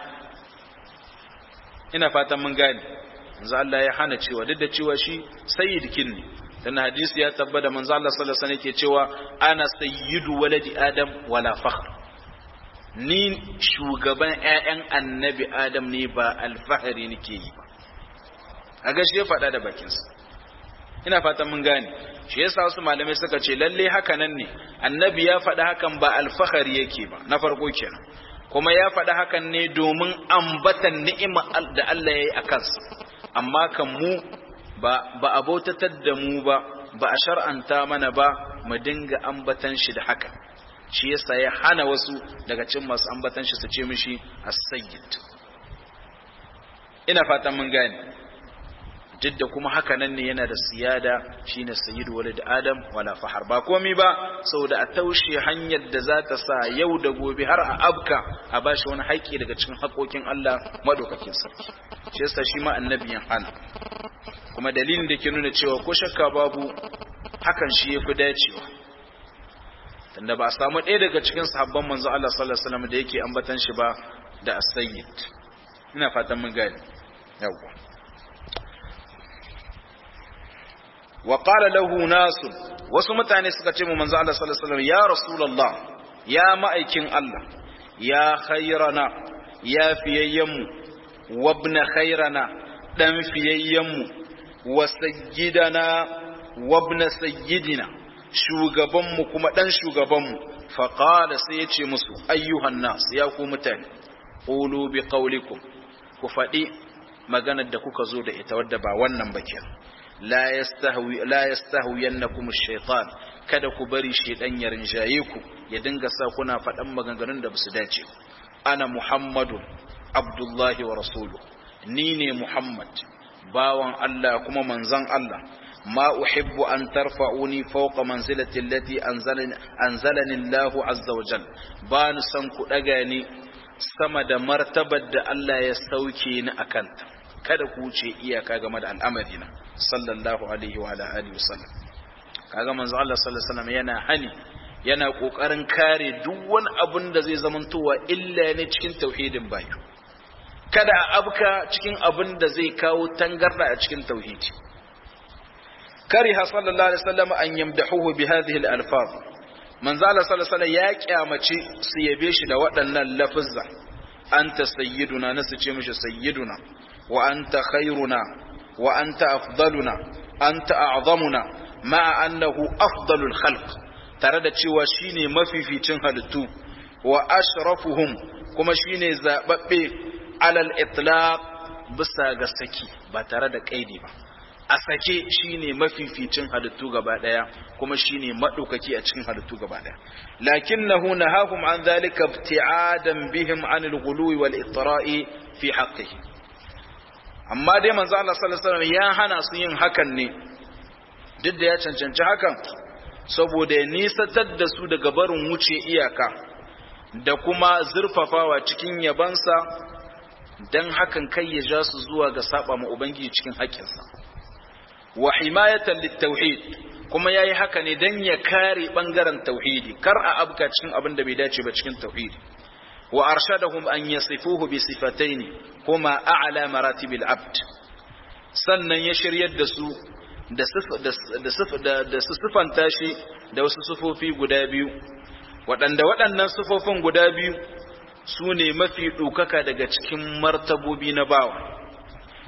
ina fatan mun gane manzo Allah ya hana cewa duk da cewa shi sayyidkin ne dan hadisi ya tabbata manzo Allah sallallahu alaihi wasallam yake cewa ana sayyidu waladi adam wala fakhr ni shugaban ƴaƴan annabi adam ne ba alfahari nake yi ba a gashi ya faɗa da bakinsa ina fatan mun gane shi yasa wasu malamai suka ce lalle haka nan ne annabi ya faɗa hakan ba alfahari yake ba na farko kenan kuma ya faɗa hakan ne domin ambatan ni'ima da Allah ya yi a kansa amma kan mu ba ba abotatar da mu ba ba a shar'anta mana ba mu dinga ambatan shi da haka shi yasa ya hana wasu daga cikin masu ambatan shi su ce mishi as-sayyid ina fatan mun gane duk da kuma haka nan ne yana da siyada shine sayyidu walid adam wala fahar ba komai ba saboda a taushe hanyar da za ta sa yau da gobe har a abka a bashi wani haƙƙi daga cikin haƙoƙin Allah madaukakin sarki shi yasa shi ma annabiyin hana kuma dalilin da ke nuna cewa ko shakka babu hakan shi yafi dacewa tunda ba a samu ɗaya daga cikin sahabban manzo Allah sallallahu alaihi wasallam da yake ambatan shi ba da as-sayyid ina fatan mun gane yawwa wa qala lahu nasu wasu mutane suka ce mu manzo Allah sallallahu alaihi wasallam ya rasulullah ya ma'aikin Allah ya khairana ya fiyayyanmu wa ibn khairana dan fiyayyanmu wa sayyidana wa ibn sayyidina shugabanmu kuma dan shugabanmu fa qala sai yace musu ayyuhan nas ya ku mutane qulu bi qawlikum ku faɗi maganar da kuka zo da ita wadda ba wannan ba kenan la yastahwi la yastahwiyannakum ash-shaytan kada ku bari shaydan ya rinjaye ku ya dinga sa kuna faɗan maganganun da basu dace ana muhammadu abdullahi wa rasuluhu ni ne muhammad bawan Allah kuma manzon Allah ma uhibbu an tarfa'uni fawqa manzilati allati anzalani anzalani Allah azza wa jal ba ni san ku daga ni sama da martabar da Allah ya sauke ni akanta kada ku wuce iyaka game da al'amari na sallallahu alaihi wa alihi wasallam kaga manzo Allah sallallahu alaihi wasallam yana hani yana kokarin kare duk wani abun da zai zamantowa illa ne cikin tauhidin bayu kada a abka cikin abun da zai kawo tangarda a cikin tauhidi kariha sallallahu alaihi wasallam an yamdahuhu bi hadhihi al-alfaz manzo Allah sallallahu alaihi wasallam ya kyamace su yabe shi da waɗannan lafuzza anta sayyiduna nasu ce mishi sayyiduna wa anta khairuna wa anta afdaluna anta a'zamuna ma'a annahu afdalul khalq tare da cewa shine mafificin halittu wa ashrafuhum kuma shine zababbe alal itlaq bisa ga saki ba tare da kaidi ba a sake shine mafificin halittu gaba daya kuma shine madaukaki a cikin halittu gaba daya lakinnahu nahahum an dhalika ibti'adan bihim anil ghuluwi wal itra'i fi haqqihi amma dai manzo Allah sallallahu alaihi wasallam ya hana su yin hakan ne duk da ya cancanci hakan saboda ya nisatar da su daga barin wuce iyaka da kuma zurfafawa cikin yabansa dan hakan kai ya ja su zuwa ga saba ma ubangiji cikin haƙƙinsa wa himayatan littauhid kuma yayi haka ne dan ya kare bangaren tauhidi kar a abka cikin abin da bai dace ba cikin tauhidi wa arshadahum an yasifuhu bi sifataini kuma a'la maratibil abd sannan ya shiryar da su da da da su sifanta shi da wasu sufofi guda biyu waɗanda waɗannan sufofin guda biyu su ne mafi ɗaukaka daga cikin martabobi na bawa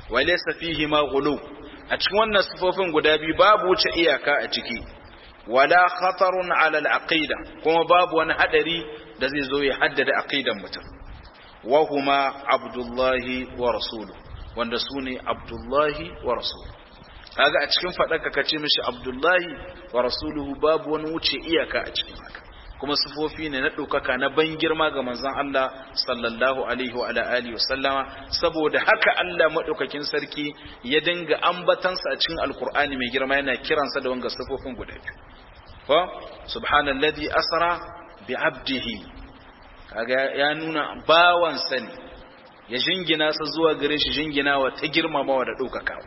wa laysa fihi ma ghulu a cikin wannan sifofin guda biyu babu wuce iyaka a ciki wala khatarun ala al-aqida kuma babu wani hadari da zai zo ya haddada aqidan mutum wa huma abdullahi wa rasuluhu wanda sune abdullahi wa rasuluhu kaga a cikin faɗaka ka ce mishi abdullahi wa rasuluhu babu wani wuce iyaka a cikin haka kuma sifofi ne na ɗaukaka na ban girma ga manzon Allah sallallahu alaihi wa alihi wa sallama saboda haka Allah madaukakin sarki ya dinga ambatansa a cikin alkur'ani mai girma yana kiransa da wanga sifofin guda biyu ko subhanallazi asra bi abdihi kaga ya nuna bawansa ne ya jingina sa zuwa gare shi jinginawa ta girmamawa da ɗaukakawa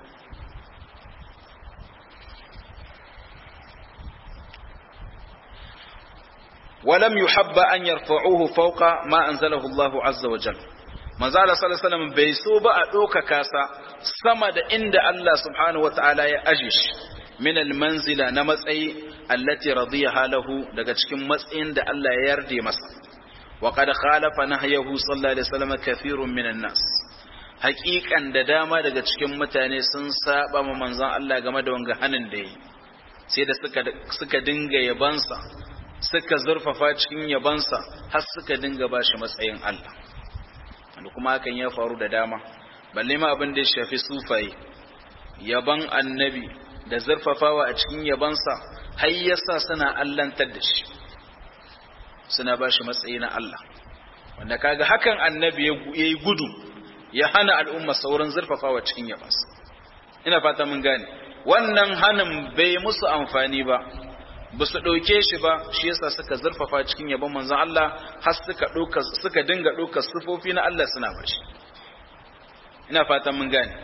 ولم يحب أن يرفعوه فوق ما أنزله الله عز وجل manzo Allah sallallahu alaihi wasallam bai so ba a doka kasa sama da inda Allah subhanahu wataala ya aje shi min almanzila na matsayi allati radiyaha lahu daga cikin matsayin da Allah ya yarda masa wa qad khalafa nahyahu sallallahu alaihi wasallam kathirun minan nas haƙiƙan da dama daga cikin mutane sun saba ma manzon Allah game da wanga hanin da yi sai da suka suka dinga yabansa suka zurfafa cikin yabansa har suka dinga bashi matsayin Allah wanda kuma hakan ya faru da dama balle ma abin da ya shafi sufaye yaban annabi da zurfafawa a cikin yabansa har yasa suna allantar da shi suna bashi matsayi na Allah wanda kaga hakan annabi ya yi gudu ya hana al'umma sauran zurfafawa cikin yabansa ina fata mun gane wannan hanin bai musu amfani ba ba su ɗauke shi ba shi yasa suka zurfafa cikin yabon manzon Allah har suka ɗauka suka dinga ɗaukar sifofi na Allah suna bashi ina fatan mun gane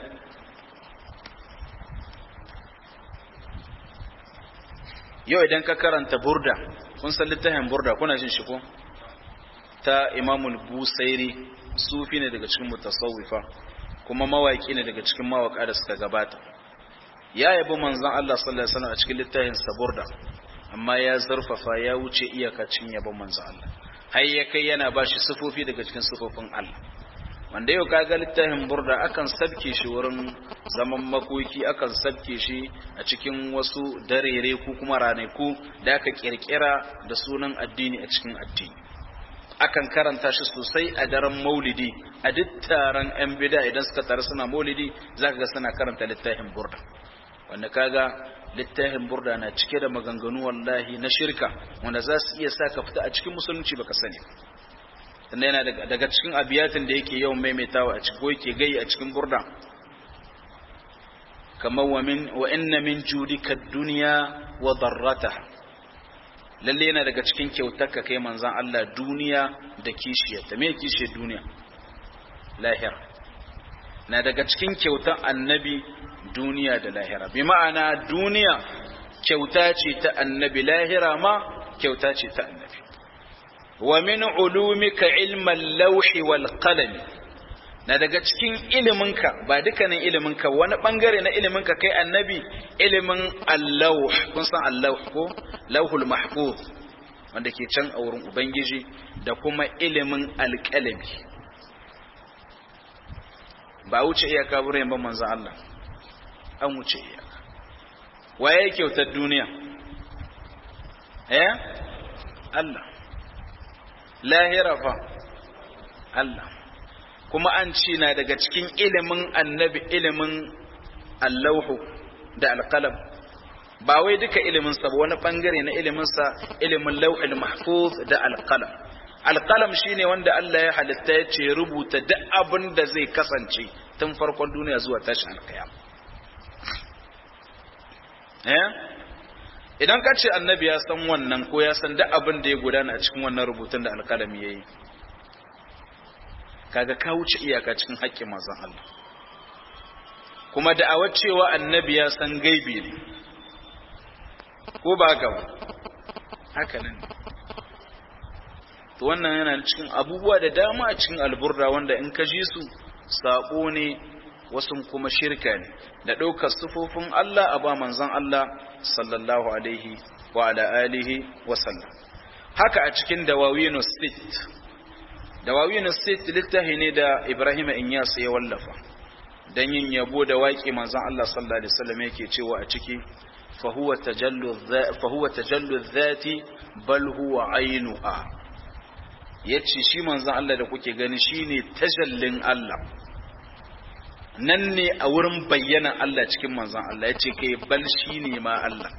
yau idan ka karanta burda kun san littafin burda kuna jin shi ko ta imamul busairi sufi ne daga cikin mutasawwifa kuma mawaki ne daga cikin mawaka da suka gabata ya yabi manzon Allah sallallahu alaihi wasallam a cikin littafin sa burda amma ya zarfafa ya wuce iyakacin yabon manzo Allah har ya kai yana ba shi sufofi daga cikin sufofin Allah wanda yau kaga littafin burda akan sabke shi wurin zaman makoki akan sabke shi a cikin wasu darere ko kuma ranaku da aka kirkira da sunan addini a cikin addini akan karanta shi sosai a daren maulidi a duk taron yan bida idan suka taru suna maulidi zaka ga suna karanta littafin burda wanda kaga littafin burda na cike da maganganu wallahi na shirka wanda za su iya sa ka fita a cikin musulunci baka sani tunda yana daga cikin abiyatin da yake yawan maimaitawa a cikin ko yake gai a cikin burda kamar wa min wa inna min judika dunya wa darrataha lalle yana daga cikin kyautarka kai manzon Allah duniya da kishiyarta me kishiyar duniya lahira na daga cikin kyautar annabi duniya da lahira bi ma'ana duniya kyauta ce ta annabi lahira ma kyauta ce ta annabi wa min ulumika ilman lauhi wal qalam na daga cikin iliminka ba dukkanin iliminka wani bangare na iliminka kai annabi ilimin allauh kun san allauh ko lauhul mahfuz wanda ke can a wurin ubangiji da kuma ilimin alƙalami ba wuce iyaka wurin ban manzo Allah an wuce iyaka waye kyautar duniya eh Allah lahira fa Allah kuma an ci na daga cikin ilimin annabi ilimin allauhu da alqalam ba wai duka ilimin sa ba wani bangare na ilimin sa ilimin lauhul mahfuz da alqalam alqalam shine wanda Allah ya halitta ya ce rubuta duk abin da zai kasance tun farkon duniya zuwa tashin alkiyama eh idan ka ce annabi ya san wannan ko ya san duk abin da ya gudana a cikin wannan rubutun da alkalami ya yi kaga ka wuce iyaka cikin haƙƙin manzon Allah kuma da'awar cewa annabi ya san gaibi ne ko ba haka ba haka nan to wannan yana cikin abubuwa da dama a cikin alburda wanda in ka ji su sabo ne wasu kuma shirka ne da ɗaukar sufofin Allah a ba manzon Allah sallallahu alaihi wa ala alihi wa sallam haka a cikin dawawinu sit dawawinu sit littafi ne da Ibrahim Inyas ya wallafa dan yin yabo da waƙi manzon Allah sallallahu alaihi wasallam yake cewa a ciki fa huwa tajallu fa huwa tajallu dhati bal huwa ainuha yace shi manzon Allah da kuke gani shine tajallin Allah nan ne a wurin bayyana Allah cikin manzon Allah yace kai bal shine ma Allah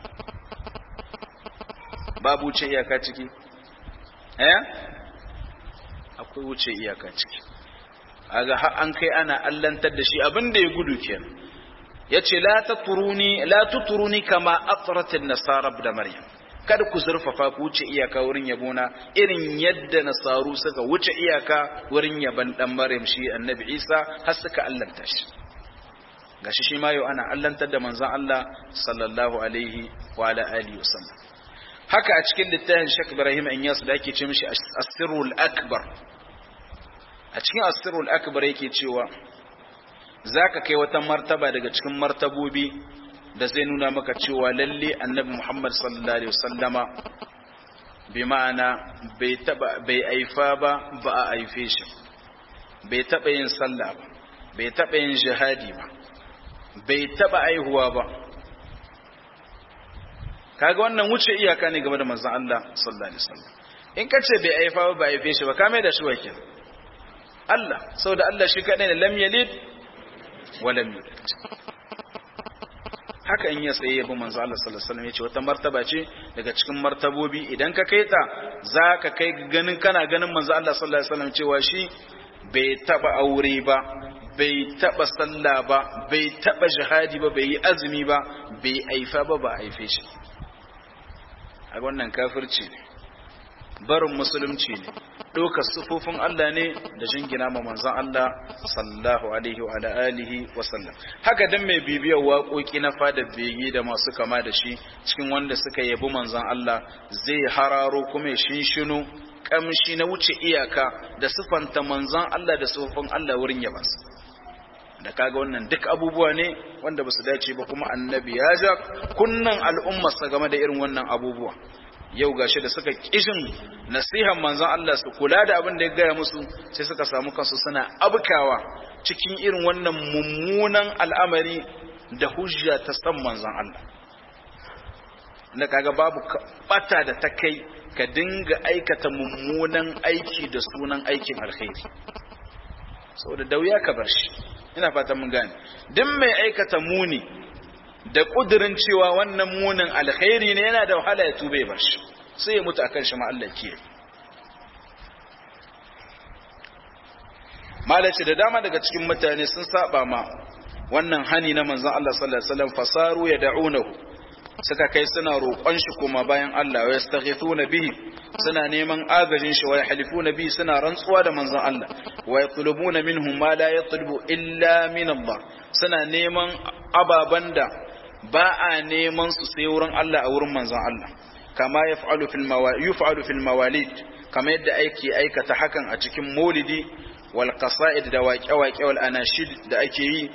babu wuce iyaka ciki eh akwai wuce iyaka ciki aga har an kai ana allantar da shi abin da ya gudu kenan yace la taturuni la tuturuni kama atrat an-nasara da maryam kada ku zurfafa ku wuce iyaka wurin yabona irin yadda nasaru suka wuce iyaka wurin yaban dan maryam shi annabi isa har suka allanta shi gashi shi ma yau ana allantar da manzon Allah sallallahu alaihi wa ala alihi wasallam haka a cikin littafin Sheikh Ibrahim Inyas da ake ce mishi As-Sirrul Akbar a cikin As-Sirrul Akbar yake cewa zaka kai wata martaba daga cikin martabobi da zai nuna maka cewa lalle Annabi Muhammad sallallahu alaihi wasallama bi ma'ana bai taba bai aifa ba ba a aife shi bai taba yin sallah ba bai taba yin jihadi ba bai taba aihuwa ba kaga wannan wuce iyaka ne game da manzon Allah sallallahu alaihi wasallam in ka ce bai aifa ba bai aife shi ba ka mai da shi wakil Allah saboda Allah shi kadai ne lam yalid wa lam yulad haka in ya tsaye yabo manzo Allah sallallahu alaihi wasallam yace wata martaba ce daga cikin martabobi idan ka kai ta zaka kai ganin kana ganin manzo Allah sallallahu alaihi wasallam cewa shi bai taba aure ba bai taba sallah ba bai taba jihadi ba bai yi azumi ba bai aifa ba ba aife shi a wannan kafirci ne barin musulunci ne ɗaukar sufofin Allah ne da jingina ma manzon Allah sallallahu alaihi wa alihi wa sallam haka dan mai bibiyar waƙoƙi na fada bege da masu kama da shi cikin wanda suka yabi manzon Allah zai hararo kuma shinshino kamshi na wuce iyaka da sifanta manzon Allah da sufofin Allah wurin yabansa da kaga wannan duk abubuwa ne wanda ba su dace ba kuma annabi ya ja kunnan al'ummarsa game da irin wannan abubuwa yau gashi da suka kishin nasihan manzon Allah su kula da abin da ya gaya musu sai suka samu kansu suna abkawa cikin irin wannan mummunan al'amari da hujja ta san manzon Allah da kaga babu bata da ta kai ka dinga aikata mummunan aiki da sunan aikin alkhairi saboda da wuya ka bar shi ina fatan mun gane duk mai aikata muni da kudirin cewa wannan munin alkhairi ne yana da wahala ya tube bar shi sai ya mutu akan shi ma Allah ke malaci da dama daga cikin mutane sun saba ma wannan hani na manzon Allah sallallahu alaihi wasallam fasaru ya da'unahu suka kai suna roƙon shi kuma bayan Allah wa yastaghithuna bihi suna neman agajin shi wa yahlifuna bihi suna rantsuwa da manzon Allah wa yatlubuna minhum ma la yatlubu illa min Allah suna neman ababan da ba a neman su sai wurin Allah a wurin manzon Allah kama yaf'alu fil mawalid yuf'alu fil mawalid kama yadda aiki aikata hakan a cikin maulidi wal qasaid da waƙe-waƙe wal anashid da ake yi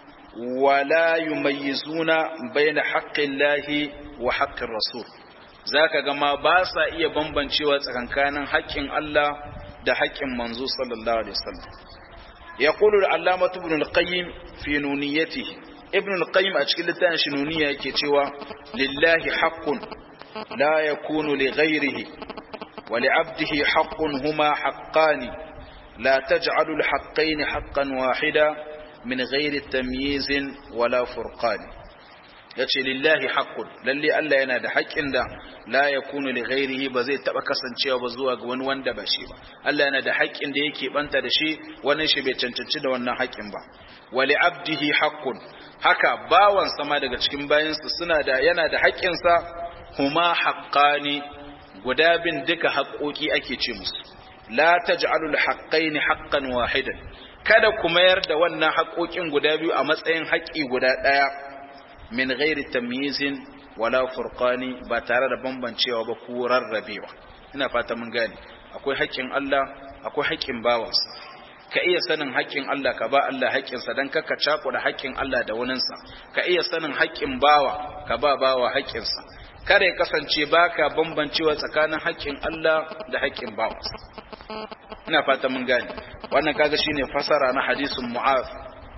wala yumayyizuna baina haqqillahi wa haqqir rasul zaka ga ma ba sa iya bambancewa tsakankanin haƙƙin Allah da haƙƙin manzo sallallahu alaihi wasallam yaqulu al-allamah ibn al-qayyim fi nuniyatihi ibn al-qayyim a cikin littafin shi nuniya yake cewa lillahi haqqun la yakunu li ghayrihi wa li 'abdihi haqqun huma haqqani la taj'alu al-haqqayn haqqan wahida min ghairi tamyizin wala furqan yace lillahi haqqun lalle Allah yana da haƙƙin da la yakunu li ghairihi ba zai taba kasancewa ba zuwa ga wani wanda ba shi ba Allah yana da haƙƙin da yake banta da shi wani shi bai cancanci da wannan haƙƙin ba wali abdihi haqqun haka bawan sama daga cikin bayansa suna da yana da haƙƙin sa huma haqqani guda bin duka haƙoƙi ake ce musu la taj'alul haqqaini haqqan wahidan kada ku mayar da wannan haƙoƙin guda biyu a matsayin haƙƙi guda ɗaya min ghairi tamyizin wala furqani ba tare da bambancewa ba ko rarrabewa ina fata mun gane akwai haƙƙin Allah akwai haƙƙin bawansa ka iya sanin haƙƙin Allah ka ba Allah haƙƙinsa dan kaka cakuɗa haƙƙin Allah da waninsa ka iya sanin haƙƙin bawa ka ba bawa haƙƙinsa kada ya kasance baka bambancewa tsakanin haƙƙin Allah da haƙƙin bawansa ina fata mun gane wannan kaga shine fasara na hadisin mu'az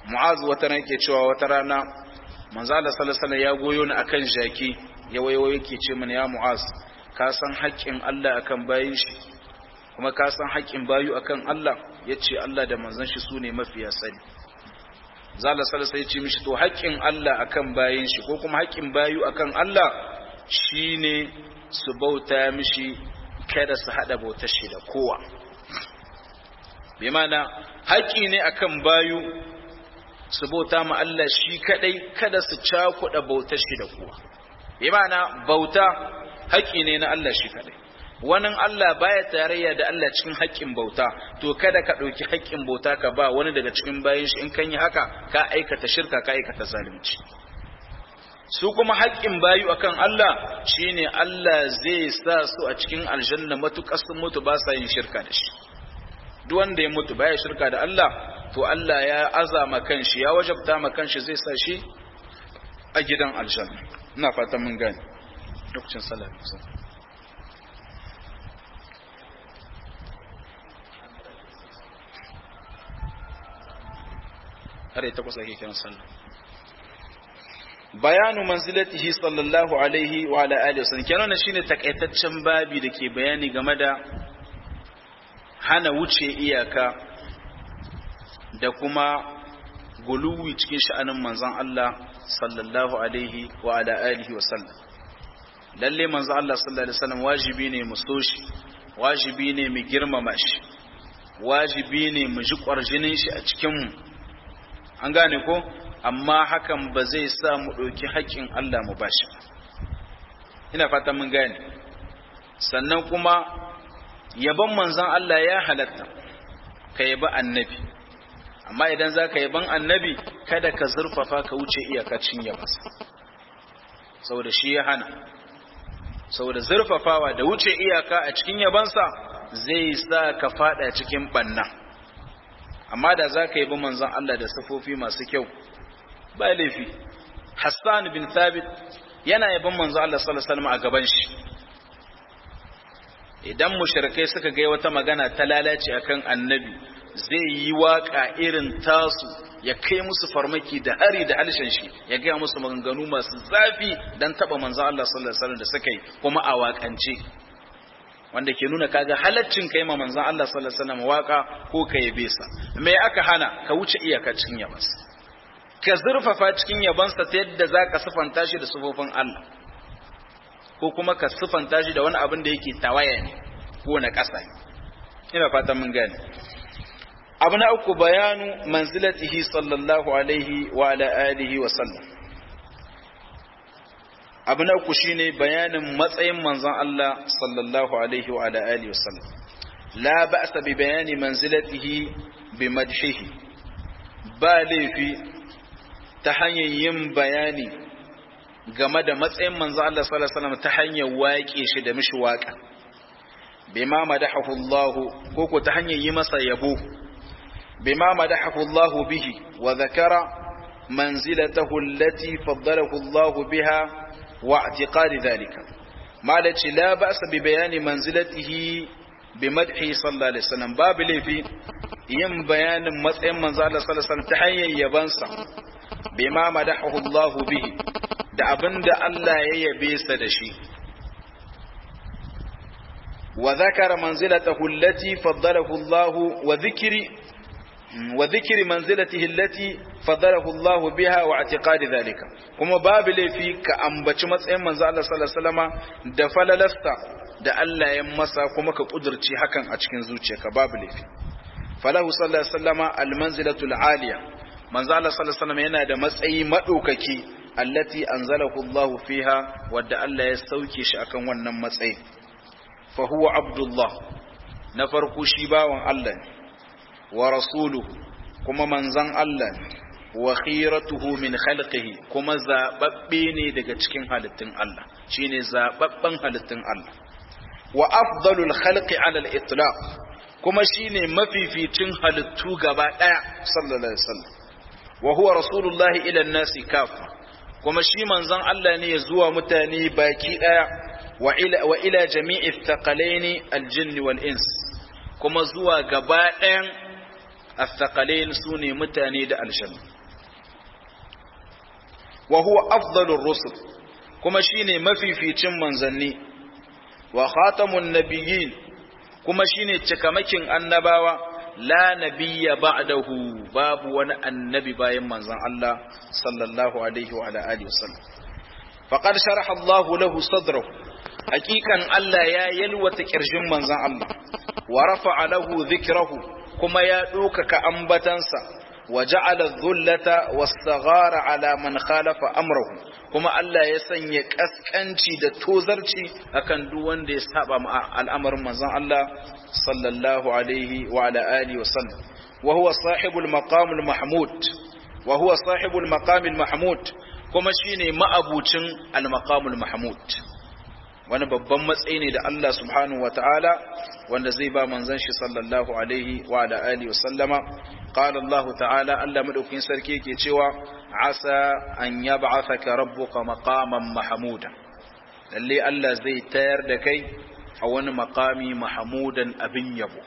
mu'az wata ran yake cewa wata rana manzo Allah sallallahu alaihi ya goyo ni akan jaki ya wayo yake ce mini ya mu'az ka san haƙƙin Allah akan bayin shi kuma ka san haƙƙin bayu akan Allah yace Allah da manzon shi sune mafiya sani zalla sallallahu alaihi ya ce mishi to haƙƙin Allah akan bayin shi ko kuma haƙƙin bayu akan Allah shine su bauta mishi kada su hada bautar shi da kowa bi mana haƙƙi ne akan bayu su bauta ma Allah shi kadai kada su cakuɗa bautar shi da kowa bi mana bauta haƙƙi ne na Allah shi kadai wani Allah baya tarayya da Allah cikin haƙƙin bauta to kada ka ɗauki haƙƙin bauta ka ba wani daga cikin bayan shi in kan yi haka ka aikata shirka ka aikata zalunci su kuma haƙƙin bayu akan Allah shine Allah zai sa su a cikin aljanna matuƙar sun mutu ba sa yin shirka da shi duk wanda ya mutu baya shirka da Allah to Allah ya azama kanshi ya wajabta ma kanshi zai sa shi a gidan aljanna ina fatan mun gane lokacin sallah har ta kusa ke kiran sallah bayanu manzilatihi sallallahu alaihi wa ala alihi wasallam kenan shine takaitaccen babi da ke bayani game da hana wuce iyaka da kuma guluwi cikin sha'anin manzon Allah sallallahu alaihi wa ala alihi wasallam lalle manzon Allah sallallahu alaihi wasallam wajibi ne mu so shi wajibi ne mu girmama shi wajibi ne mu ji kwarjinin shi a cikin mu an gane ko amma hakan ba zai sa mu ɗauki haƙƙin Allah mu bashi ina fata mun gane sannan kuma yaban manzon Allah ya halatta ka yaba annabi amma idan za ka yaban annabi kada ka zurfafa ka wuce iyakacin yabansa saboda shi ya hana saboda zurfafawa da wuce iyaka a cikin yabansa zai sa ka fada cikin banna amma da za ka yabi manzon Allah da sifofi masu kyau ba laifi Hassan bin Thabit yana yaban manzo Allah sallallahu alaihi wasallam a gaban shi idan mushrikai suka ga wata magana ta lalace akan annabi zai yi waka irin tasu ya kai musu farmaki da hari da halshen shi ya ga musu maganganu masu zafi dan taba manzo Allah sallallahu alaihi wasallam da suka yi kuma a wakance wanda ke nuna kaga halaccin kai ma manzon Allah sallallahu alaihi wasallam waka ko ka yabe sa me aka hana ka wuce iyaka cikin yabansa ka zurfafa cikin yabansa ta yadda za ka sifanta shi da sufofin Allah ko kuma ka sifanta shi da wani abin da yake tawaya ne ko na ƙasa ina fatan mun gane abu na uku bayanu manzilatihi sallallahu alaihi wa ala alihi wa sallam abu na uku shine bayanin matsayin manzon Allah sallallahu alaihi wa ala alihi wa sallam la ba'sa bi bayani manzilatihi bi madhihi ba laifi ta hanyar yin bayani game da matsayin manzo Allah sallallahu alaihi wasallam ta hanyar waƙe shi da mishi waƙa bima madahahu Allah ko ko ta hanyar yi masa yabo bima madahahu Allah bihi wa zakara manzilatahu allati faddalahu Allah biha wa i'tiqad dhalika malaci la ba'sa bi bayani manzilatihi bi madhi sallallahu alaihi wasallam babu laifi yin bayanin matsayin manzo Allah sallallahu alaihi wasallam ta hanyar yabansa bima madahu Allah bihi da abinda Allah ya yabe sa da shi wa zakara manzilatahu allati faddalahu Allah wa dhikri wa dhikri manzilatihi allati faddalahu Allah biha wa i'tiqad dhalika kuma babu laifi ka ambaci matsayin manzo Allah sallallahu alaihi wasallama da falalasta da Allah ya masa kuma ka kudurci hakan a cikin zuciyarka babu laifi falahu sallallahu alaihi wasallama almanzilatul aliya manzo Allah sallallahu alaihi wasallam yana da matsayi madaukaki allati anzalahu Allah fiha wadda Allah ya sauke shi akan wannan matsayi fa huwa abdullah na farko shi bawan Allah ne wa rasuluhu kuma manzon Allah ne wa khiratuhu min khalqihi kuma zababbe ne daga cikin halittun Allah shine zababben halittun Allah wa afdalul khalqi ala al-itlaq kuma shine mafificin halittu gaba daya sallallahu alaihi wasallam wa huwa rasulullahi ila nasi kafa kuma shi manzon Allah ne ya zuwa mutane baki daya wa ila wa ila jami'i thaqalaini aljinn wal ins kuma zuwa gaba dayan athqalain sune mutane da aljanna wa huwa afdalur rusul kuma shine mafificin manzanni wa khatamun nabiyyin kuma shine cikamakin annabawa la nabiyya ba'dahu babu wani annabi bayan manzon Allah sallallahu alaihi wa ala alihi wasallam faqad sharaha Allahu lahu sadrahu hakikan Allah ya yalwata kirjin manzon Allah wa rafa'a lahu dhikrahu kuma ya ɗaukaka ambatansa wa ja'ala dhullata was-saghara ala man khalafa amrahu kuma Allah ya sanya kaskanci da tozarci akan duk wanda ya saba ma al'amarin manzon Allah sallallahu alaihi wa ala alihi wa sallam wa huwa sahibul maqamul mahmud wa huwa sahibul maqamil mahmud kuma shine ma'abucin al-maqamul mahmud wani babban matsayi ne da Allah subhanahu wa ta'ala wanda zai ba manzon shi sallallahu alaihi wa ala alihi wa sallama qala Allah ta'ala Allah madaukin sarki yake cewa asa an yab'athaka rabbuka maqaman mahmuda lalle Allah zai tayar da kai a wani maqami mahmudan abin yabo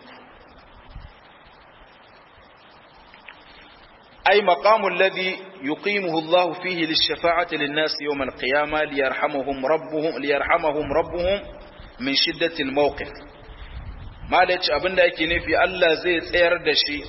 أي مقام الذي يقيمه الله فيه للشفاعة للناس يوم القيامة ليرحمهم ربهم ليرحمهم ربهم من شدة الموقف ما ليش أبن لك نفي الله زي تسير دشي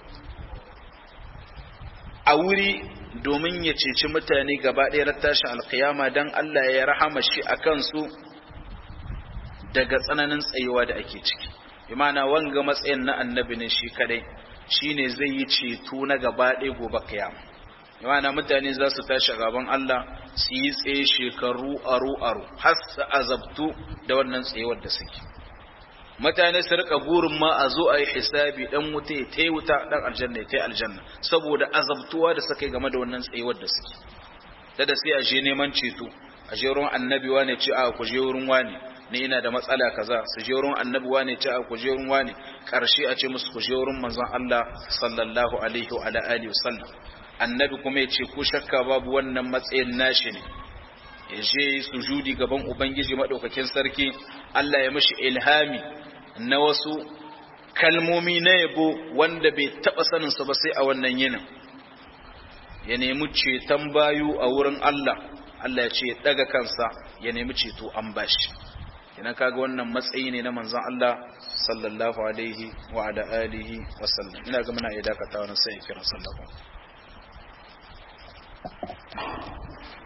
أوري domin ya ceci mutane gaba ɗaya tashin alkiyama don Allah ya rahama shi a kansu daga tsananin tsayuwa da ake ciki imana wanga matsayin na annabi ne shi kadai shine zai yi ceto na gaba ɗaya gobe kiyama imana mutane za su tashi gaban Allah su yi tsaye shekaru aro aro har su azabtu da wannan tsayuwar da suke mutane su rika burin ma a zo a yi hisabi dan wuta ya tai wuta dan aljanna ya tai aljanna saboda azabtuwa da suka yi game da wannan tsayuwar da suke da da sai a je neman ceto a je ruwan annabi wane ce a ku je wurin wane ni ina da matsala kaza su je wurin annabi wane ce a ku je wurin wane karshe a ce musu ku je wurin manzon Allah sallallahu alaihi wa ala alihi wasallam annabi kuma ya ce ku shakka babu wannan matsayin nashi ne ya je sujudi gaban ubangiji madaukakin sarki Allah ya mishi ilhami na wasu kalmomi na yabo wanda bai taba sanin su ba sai a wannan yinin ya nemi ceton bayu a wurin Allah Allah ya ce ya daga kansa ya nemi ceto an bashi idan kaga wannan matsayi ne na manzon Allah sallallahu alaihi wa ala alihi wa sallam ina ga muna iya dakatawa na sai kira sallallahu